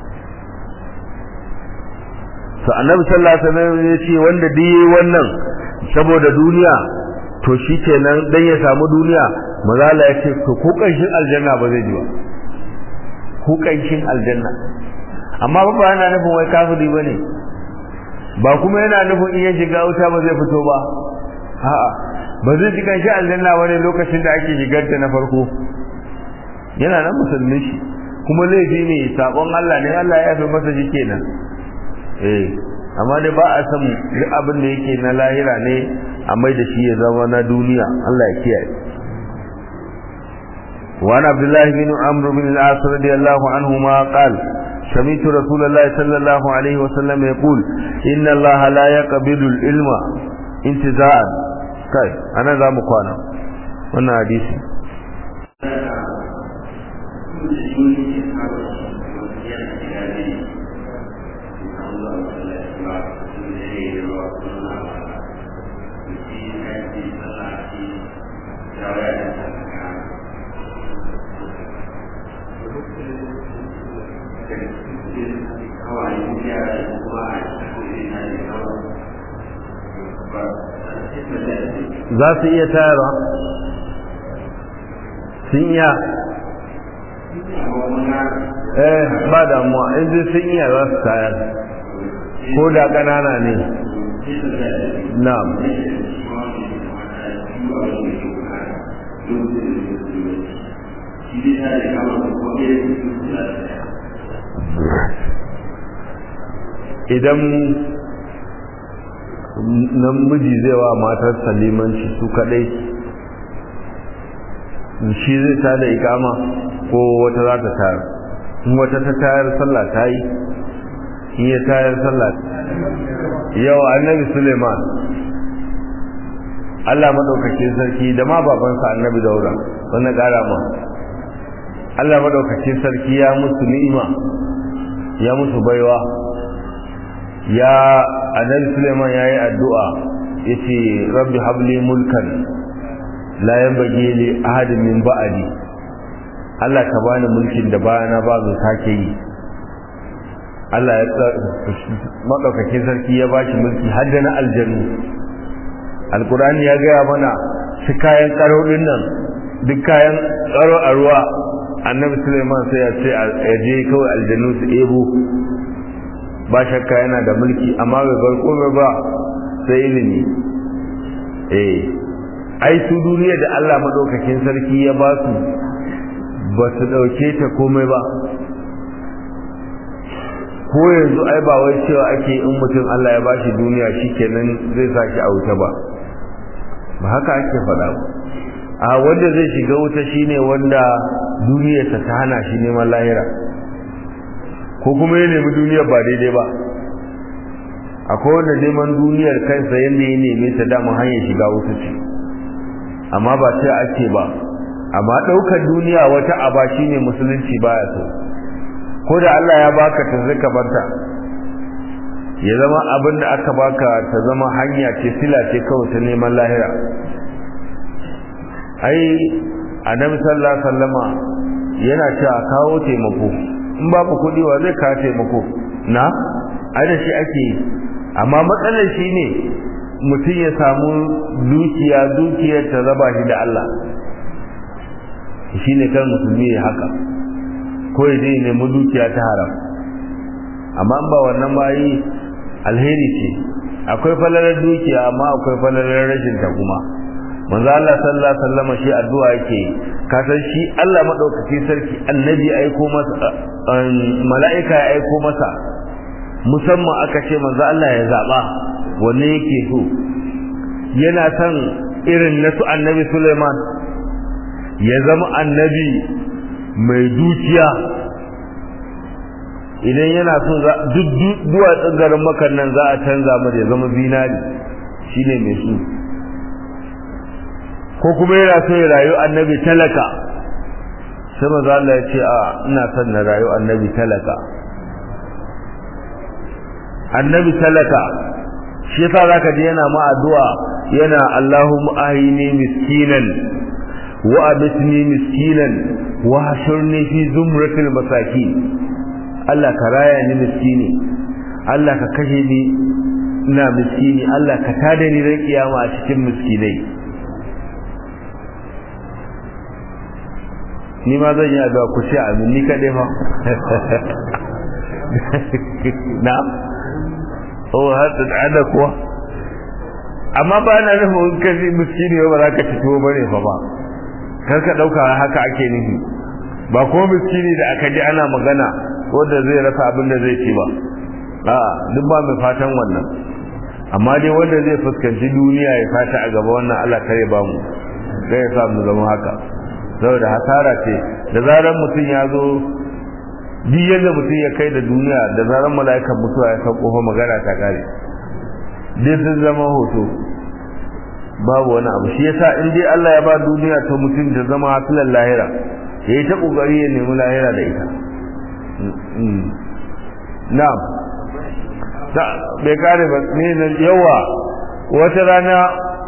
to annabi sallallahu alaihi wasallam ya ce wanda duk yayi wannan saboda duniya to shikenan dan ya samu duniya mazala ya ce to ko kanshin aljanna ba zai ji ba ko kanshin aljanna amma ba ba yana nufin wai kafiri bane ba kuma yana nufin in ya shiga wuta ba zai fito ba a'a ba zai ji kanshin aljanna bane lokacin da ake shigar ta na farko yana nan musulmi shi kuma laifi ne sabon Allah ne Allah ya fi masa shi kenan eh amma dai ba a san duk abin da yake na lahira ne a mai da shi ya zama na duniya Allah ya kiyaye وعن عبد الله بن عمرو بن العاص رضي الله عنهما قال سمعت رسول الله صلى الله عليه وسلم يقول إن الله لا يقبل العلم انتزاعا طيب أنا ذا مقانا وانا حديثي za su iya tayarwa sun iya eh ba damuwa in zai sun iya za su tayar ko da ƙanana ne na'am idan namiji zai wa matar salimanci su kadai shi zai ta da ikama ko wata za ta tayar in wata ta tayar sallah ta yi in ya tayar sallah yau annabi suleiman Allah madaukakin sarki da ma babansa annabi daura wannan kara ma Allah madaukakin sarki ya musu ni'ima ya musu baiwa ya annabi Suleiman yayi addu'a yace rabbi habli mulkan la yanbaghi li ahadin min ba'di Allah ka bani mulkin da bayana ba zai sake yi Allah ya madaukakin sarki ya bashi mulki har da na aljannu alkurani ya gaya mana su kayan karo din nan duk kayan tsaro a ruwa annabi Suleiman sai ya ce a je kawai aljannu su ebo ba shakka yana da mulki amma bai bar komai ba sai ilimi eh ai su duniya da Allah madaukakin sarki ya ba su ba su dauke ta komai ba ko yanzu ai ba wai cewa ake in mutum Allah ya bashi duniya shikenan zai saki a wuta ba ba haka ake faɗa ba a wanda zai shiga wuta shine wanda duniyarsa ta hana shi neman lahira ko kuma ya nemi duniyar ba daidai ba akwai wanda neman duniyar kansa yadda ya neme ta dama hanyar shiga wuta ce amma ba sai ake ba amma ɗaukar duniya wata aba shine musulunci baya so ko da Allah ya baka ta zaka barta ya zama abin da aka baka ta zama hanya ce sila ce kawai ta neman lahira ai annabi sallallahu alaihi wasallama yana cewa kawo taimako in babu kuɗi wa zai kawo taimako na ai da shi ake amma matsalar shi ne mutum ya samu dukiya dukiyar ta raba shi da Allah shi ne kan musulmi ya haka ko ya je nemi dukiya ta haram amma ba wannan ba yi alheri ce akwai falalar dukiya amma akwai falalar rashin ta kuma manzo Allah sallallahu alaihi wasallam shi addu'a yake ka san shi Allah madaukaki sarki annabi aiko masa mala'ika ya aiko masa musamman aka ce manzo Allah ya zaba wanne yake so yana son irin nasu annabi Sulaiman ya zama annabi mai dukiya idan yana so duk duwatsun garin makar nan za a canza mu ya zama zinari shine mai su ko kuma yana so ya rayu annabi talaka sai maza Allah ya ce a ina son na rayu annabi talaka annabi talaka shi yasa zaka ji yana ma addu'a yana Allahumma ahini miskinan wa abitni miskinan wa hashurni fi zumratil masakin Allah ka raya ni miskini Allah ka kashe ni ina miskini Allah ka tada ni ran kiyama a cikin miskinai ni ma zan yi addu'a ku ce amin ni kadai fa na oh har da ada kuwa amma ba na nufin ka ji miskini ba za ka ci tuwo bane fa ba kar ka dauka haka ake nufi ba ko miskini da aka ji ana magana wanda zai rasa abin da zai ci ba a duk ba mai fatan wannan amma dai wanda zai fuskanci duniya ya fata a gaba wannan Allah kare ba mu zai ya sa mu zama haka saboda hasara ce da zaran mutum ya zo duk yadda mutum ya kai da duniya da zaran mala'ikan mutuwa ya sauko fa magana ta kare dai sun zama hoto babu wani abu shi yasa in dai Allah ya ba duniya ta mutum da zama hasilan lahira yayi ta kokari ya nemi lahira da ita na'am ta bai kare ba ne na yawa wata rana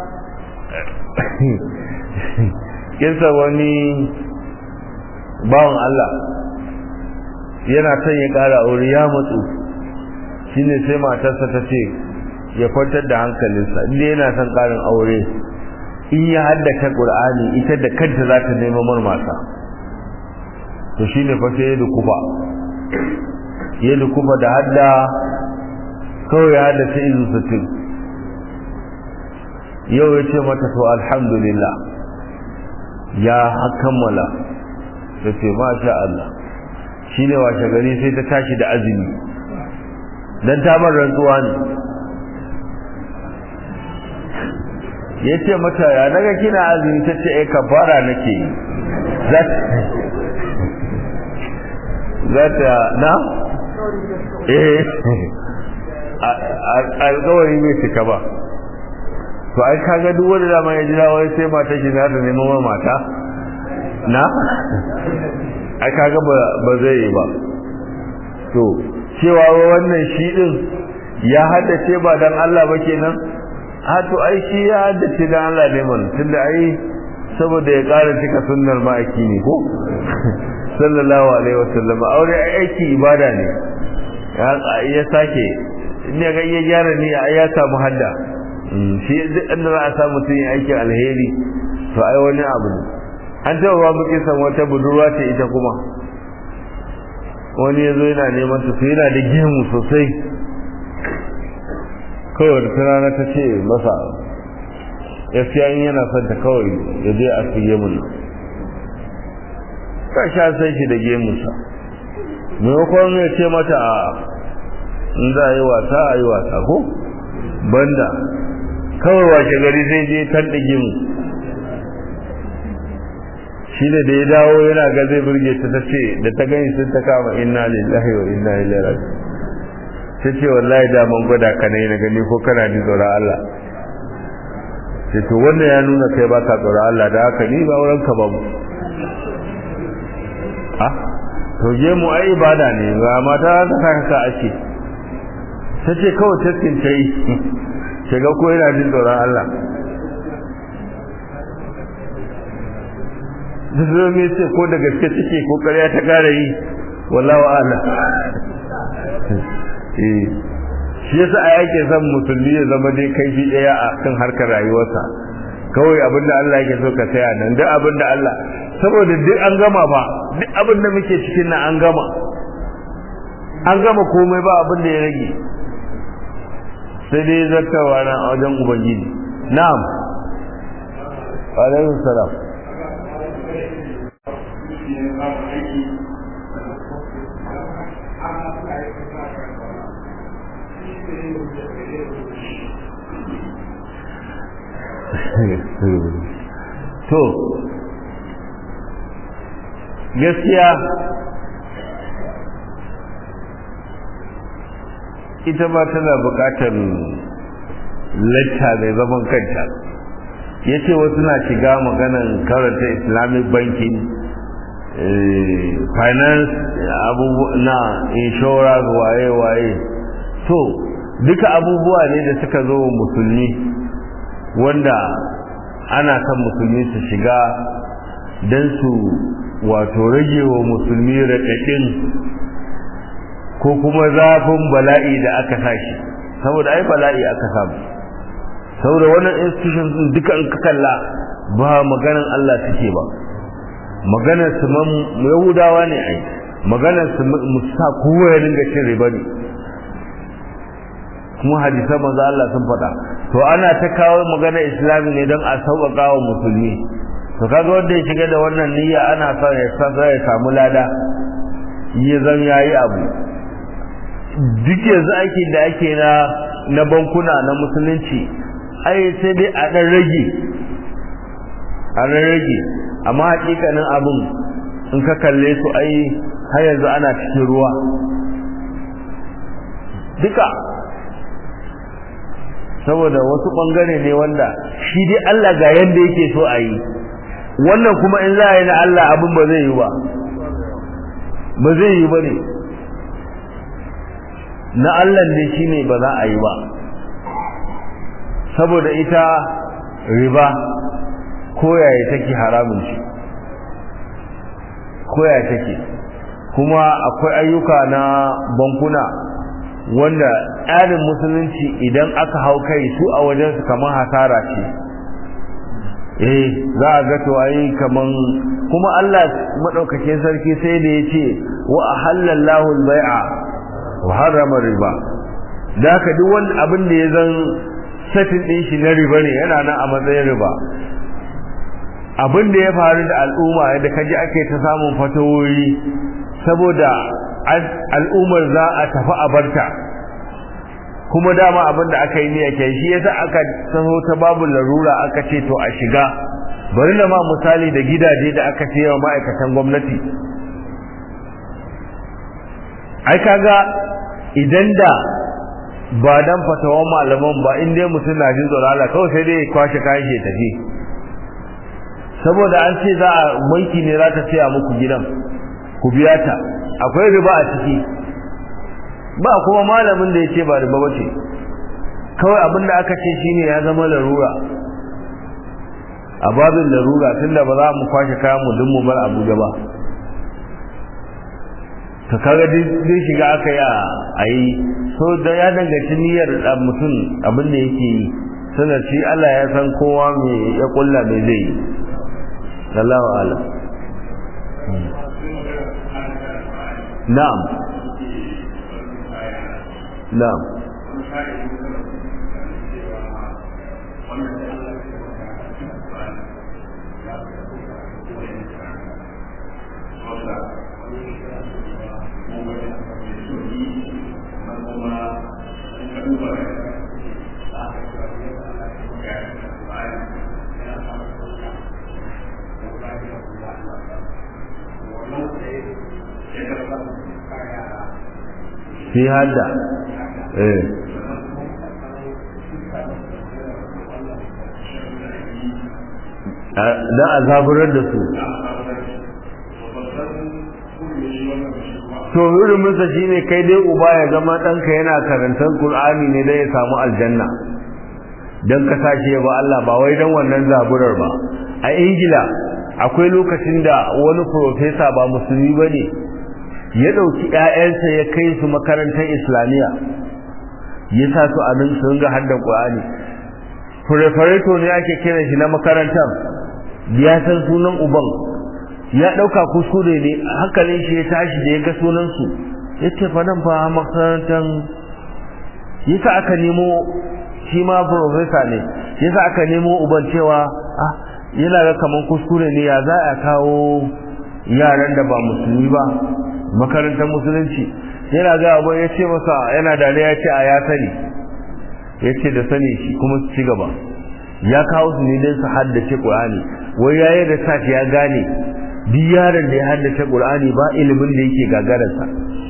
kinsa wani bawan Allah yana son ya kara aure ya matsu shine sai matarsa ta ce ya kwantar da hankalinsa inda yana son karin aure in ya haddata qur'ani ita da kanta za ta nemo mar mata to shine fa sai ya dukufa ya dukufa da hadda kawai ya haddace izu sittin yau ya ce mata to alhamdulillah ya kammala ta ce masha Allah shine washe gari sai ta tashi da azumi dan ta bar rantsuwa ne ya ce mata ya naga kina azumi ta ce ka fara nake yi za ta na? eh alkawari bai cika ba to ai kaga duk wanda dama ya jira wai sai mata shi za ta nemo mata na? ai kaga ba zai yi ba to cewa wannan shi din ya haddace ba dan Allah ba kenan a to ai shi ya haddace dan Allah ne man tunda ai saboda ya ƙara cika sunnar ma'aiki ne ko sallallahu alaihi wasallam aure aiki ibada ne ya sake ne ga iya gyara ni ya samu hadda shi duk inda za a samu mutum ya aiki alheri to ai wani abu ne an taɓa ba muke san wata budurwa ce ita kuma wani ya zo yana neman su yana da gemu sosai kawai da rana ta ce masa gaskiya in yana son ta kawai ya je a su gemun nan ka sha sai shi da gemunsa maimakon ya ce mata a in za a yi wasa a yi wasa ko banda kawai washe gari sai je kan da gemu shi da da ya dawo yana ga zai burge ta ta ce da ta gani sun ta kama inna lillahi wa inna ilaihi raji'un ta ce wallahi da man gwada ka ne na gani ko kana ji tsoron Allah sai to wannan ya nuna kai baka tsoron Allah da haka ni ba wurin ka babu ah to je mu ai ibada ne ga mata ta saka ka ake ta ce kawai taskin ta yi shiga ko yana jin tsoron Allah duk me ce ko da gaske take ko ƙarya ta gara yi wallahu a'lam shi yasa a yake son musulmi ya zama dai kaifi daya a kan harkar rayuwarsa kawai abinda Allah yake so ka saya nan duk abinda Allah saboda duk an gama ba duk abinda muke cikin nan an gama an gama komai ba abin da ya rage sai dai zartawa na a wajen ubangiji na'am alaihi salam to gaskiya ita ma tana bukatar lacca mai zaman kanta ya ce wasu na shiga maganan karanta islamic banking finance na insurance waye-waye to duka abubuwa ne da suka zo musulmi wanda ana kan musulmi su shiga don su wato rage wa musulmi raɗaɗin ko kuma zafin bala'i da aka sashi saboda ai bala'i aka samu saboda wannan institution din duka in ka kalla ba maganar Allah suke ba maganar su man yahudawa ne ai maganar su musa kowa ya dinga cin riba ne kuma hadisan manzo Allah sun faɗa to ana ta kawo maganar islami ne don a sauƙaƙa wa musulmi to kaga wanda ya shiga da wannan niyya ana son ya san ya samu lada ya zan yayi abu duk yanzu aiki da ake na na bankuna na musulunci ai sai dai a ɗan rage a ɗan rage amma hakikanin abin in ka kalle su ai har yanzu ana cikin ruwa duka saboda wasu ɓangare ne wanda shi dai Allah ga yadda yake so a yi wannan kuma in za a yi na Allah abin ba zai yi ba ba zai yi ba ne na Allah ne shi ne ba za a yi ba saboda ita riba koyaye take haramun shi koyaye take kuma akwai ayyuka na bankuna wanda tsarin musulunci idan aka hau kai su a wajensu kamar hasara ce eh za a ga to ai kaman kuma Allah madaukakin sarki sai da yace wa ahallallahu al-bai'a wa harrama riba da ka duk wani abin da ya zan satin din shi na riba ne yana nan a matsayin riba abin da ya faru da al'umma yadda kaji ake ta samun fatawoyi saboda al'ummar za a tafi a barta kuma dama abin da aka yi ne yake shi yasa aka taho ta babu larura aka ce to a shiga bari na ma misali da gidaje da aka ce wa ma'aikatan gwamnati ai kaga idan da ba dan fatawan malaman ba in dai mutum na jin tsoron Allah kawai sai dai kwashe kayan shi tafi saboda an ce za a banki ne za ta saya muku gidan ku biya ta akwai riba a ciki ba kuma malamin da ya ce ba riba ba ce kawai abin da aka ce shine ya zama larura a babin larura tunda ba za mu kwashe kayan mu dun mu bar Abuja ba ta kaga dai shiga aka yi a yi so da ya danganci niyyar mutum abin da yake yi sanar shi Allah ya san kowa me ya kulla me zai yi sallahu alam na'am na'am fi hadda eh da a zaburar da su to huruminsa shi ne kai dai uba ya zama ɗanka yana karantar ƙul'ani ne dai ya samu aljanna don ka sashi ya ba Allah ba wai don wannan zaburar ba a ingila akwai lokacin da wani profesa ba musulmi ba ne ya ɗauki ‘ya'yansa ya kai su makarantar islamiyya ya sa su a nan sun ga haddan ƙwa'ani fure-fureto ne ake kiran shi na makarantar ya san sunan uban ya ɗauka kuskure ne hankalin shi ya tashi da ya ga sunansu ya ce fa nan fa makarantar yasa aka nemo shi ma profesa ne yasa aka nemo uban cewa ah yana ga kaman kuskure ne ya za a kawo yaran da ba musulmi ba makarantar musulunci yana ga abu ya ce masa yana da ya ce a ya sani ya ce da sani shi kuma su ci gaba ya kawo su ne don su haddace ƙur'ani wai ya yi research ya gane duk yaron da ya haddace ƙur'ani ba ilimin da yake gagararsa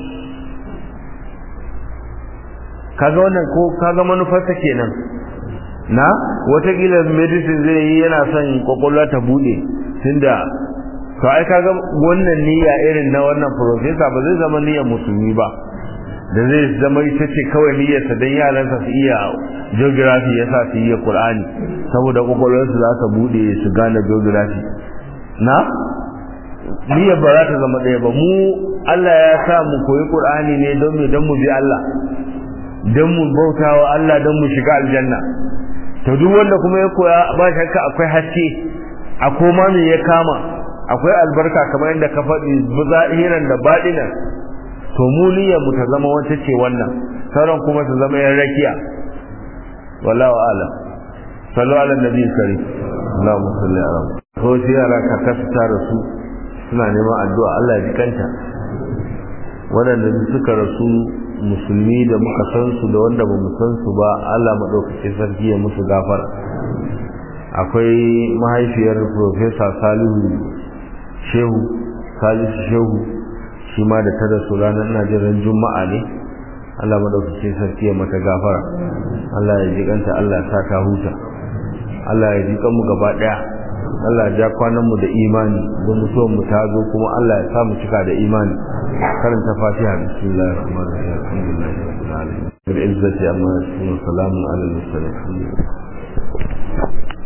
kaga wannan ko kaga manufarsa kenan na watakila medicine zai yi yana son kwakwalwa ta bude tunda to ai kaga wannan niyya irin na wannan professor ba zai zama niyyar musulmi ba da zai zama ita ce kawai niyyarsa don yaransa su iya geography ya sa su iya Qur'ani saboda kwakwalwarsu za ta bude su gane geography na niyyar ba za ta zama ɗaya ba mu Allah ya sa mu koyi Qur'ani ne don mu don mu bi Allah don mu bautawa Allah don mu shiga aljanna to duk wanda kuma ya koya ba shakka akwai haske a koma me ya kama akwai albarka kamar yadda ka faɗi zahiran da baɗinan to mu niyyar mu ta zama wata ce wannan sauran kuma su zama yan rakiya wallahu a'lam sallu ala nabi karim Allahumma salli ala ko shi yara ka kasa rasu suna neman addu'a Allah ya jikanta waɗanda suka rasu musulmi da muka san su da wanda ba mu san su ba Allah maɗaukacin sarki ya musu gafara akwai mahaifiyar Profesa Salihu Shehu Salisu Shehu shi ma da ta rasu ranar ina jin ran Juma'a ne Allah maɗaukacin sarki ya mata gafara Allah ya ji kanta Allah sa ta huta Allah ya ji kanmu gaba ɗaya Allah ya ja kwanan mu da imani don mutuwar mu ta zo kuma Allah ya sa mu cika da imani karanta Fatiha bismillahir rahmanir rahim alhamdulillahi rabbil alamin bil izzati amma yasifun salamun alal mursalin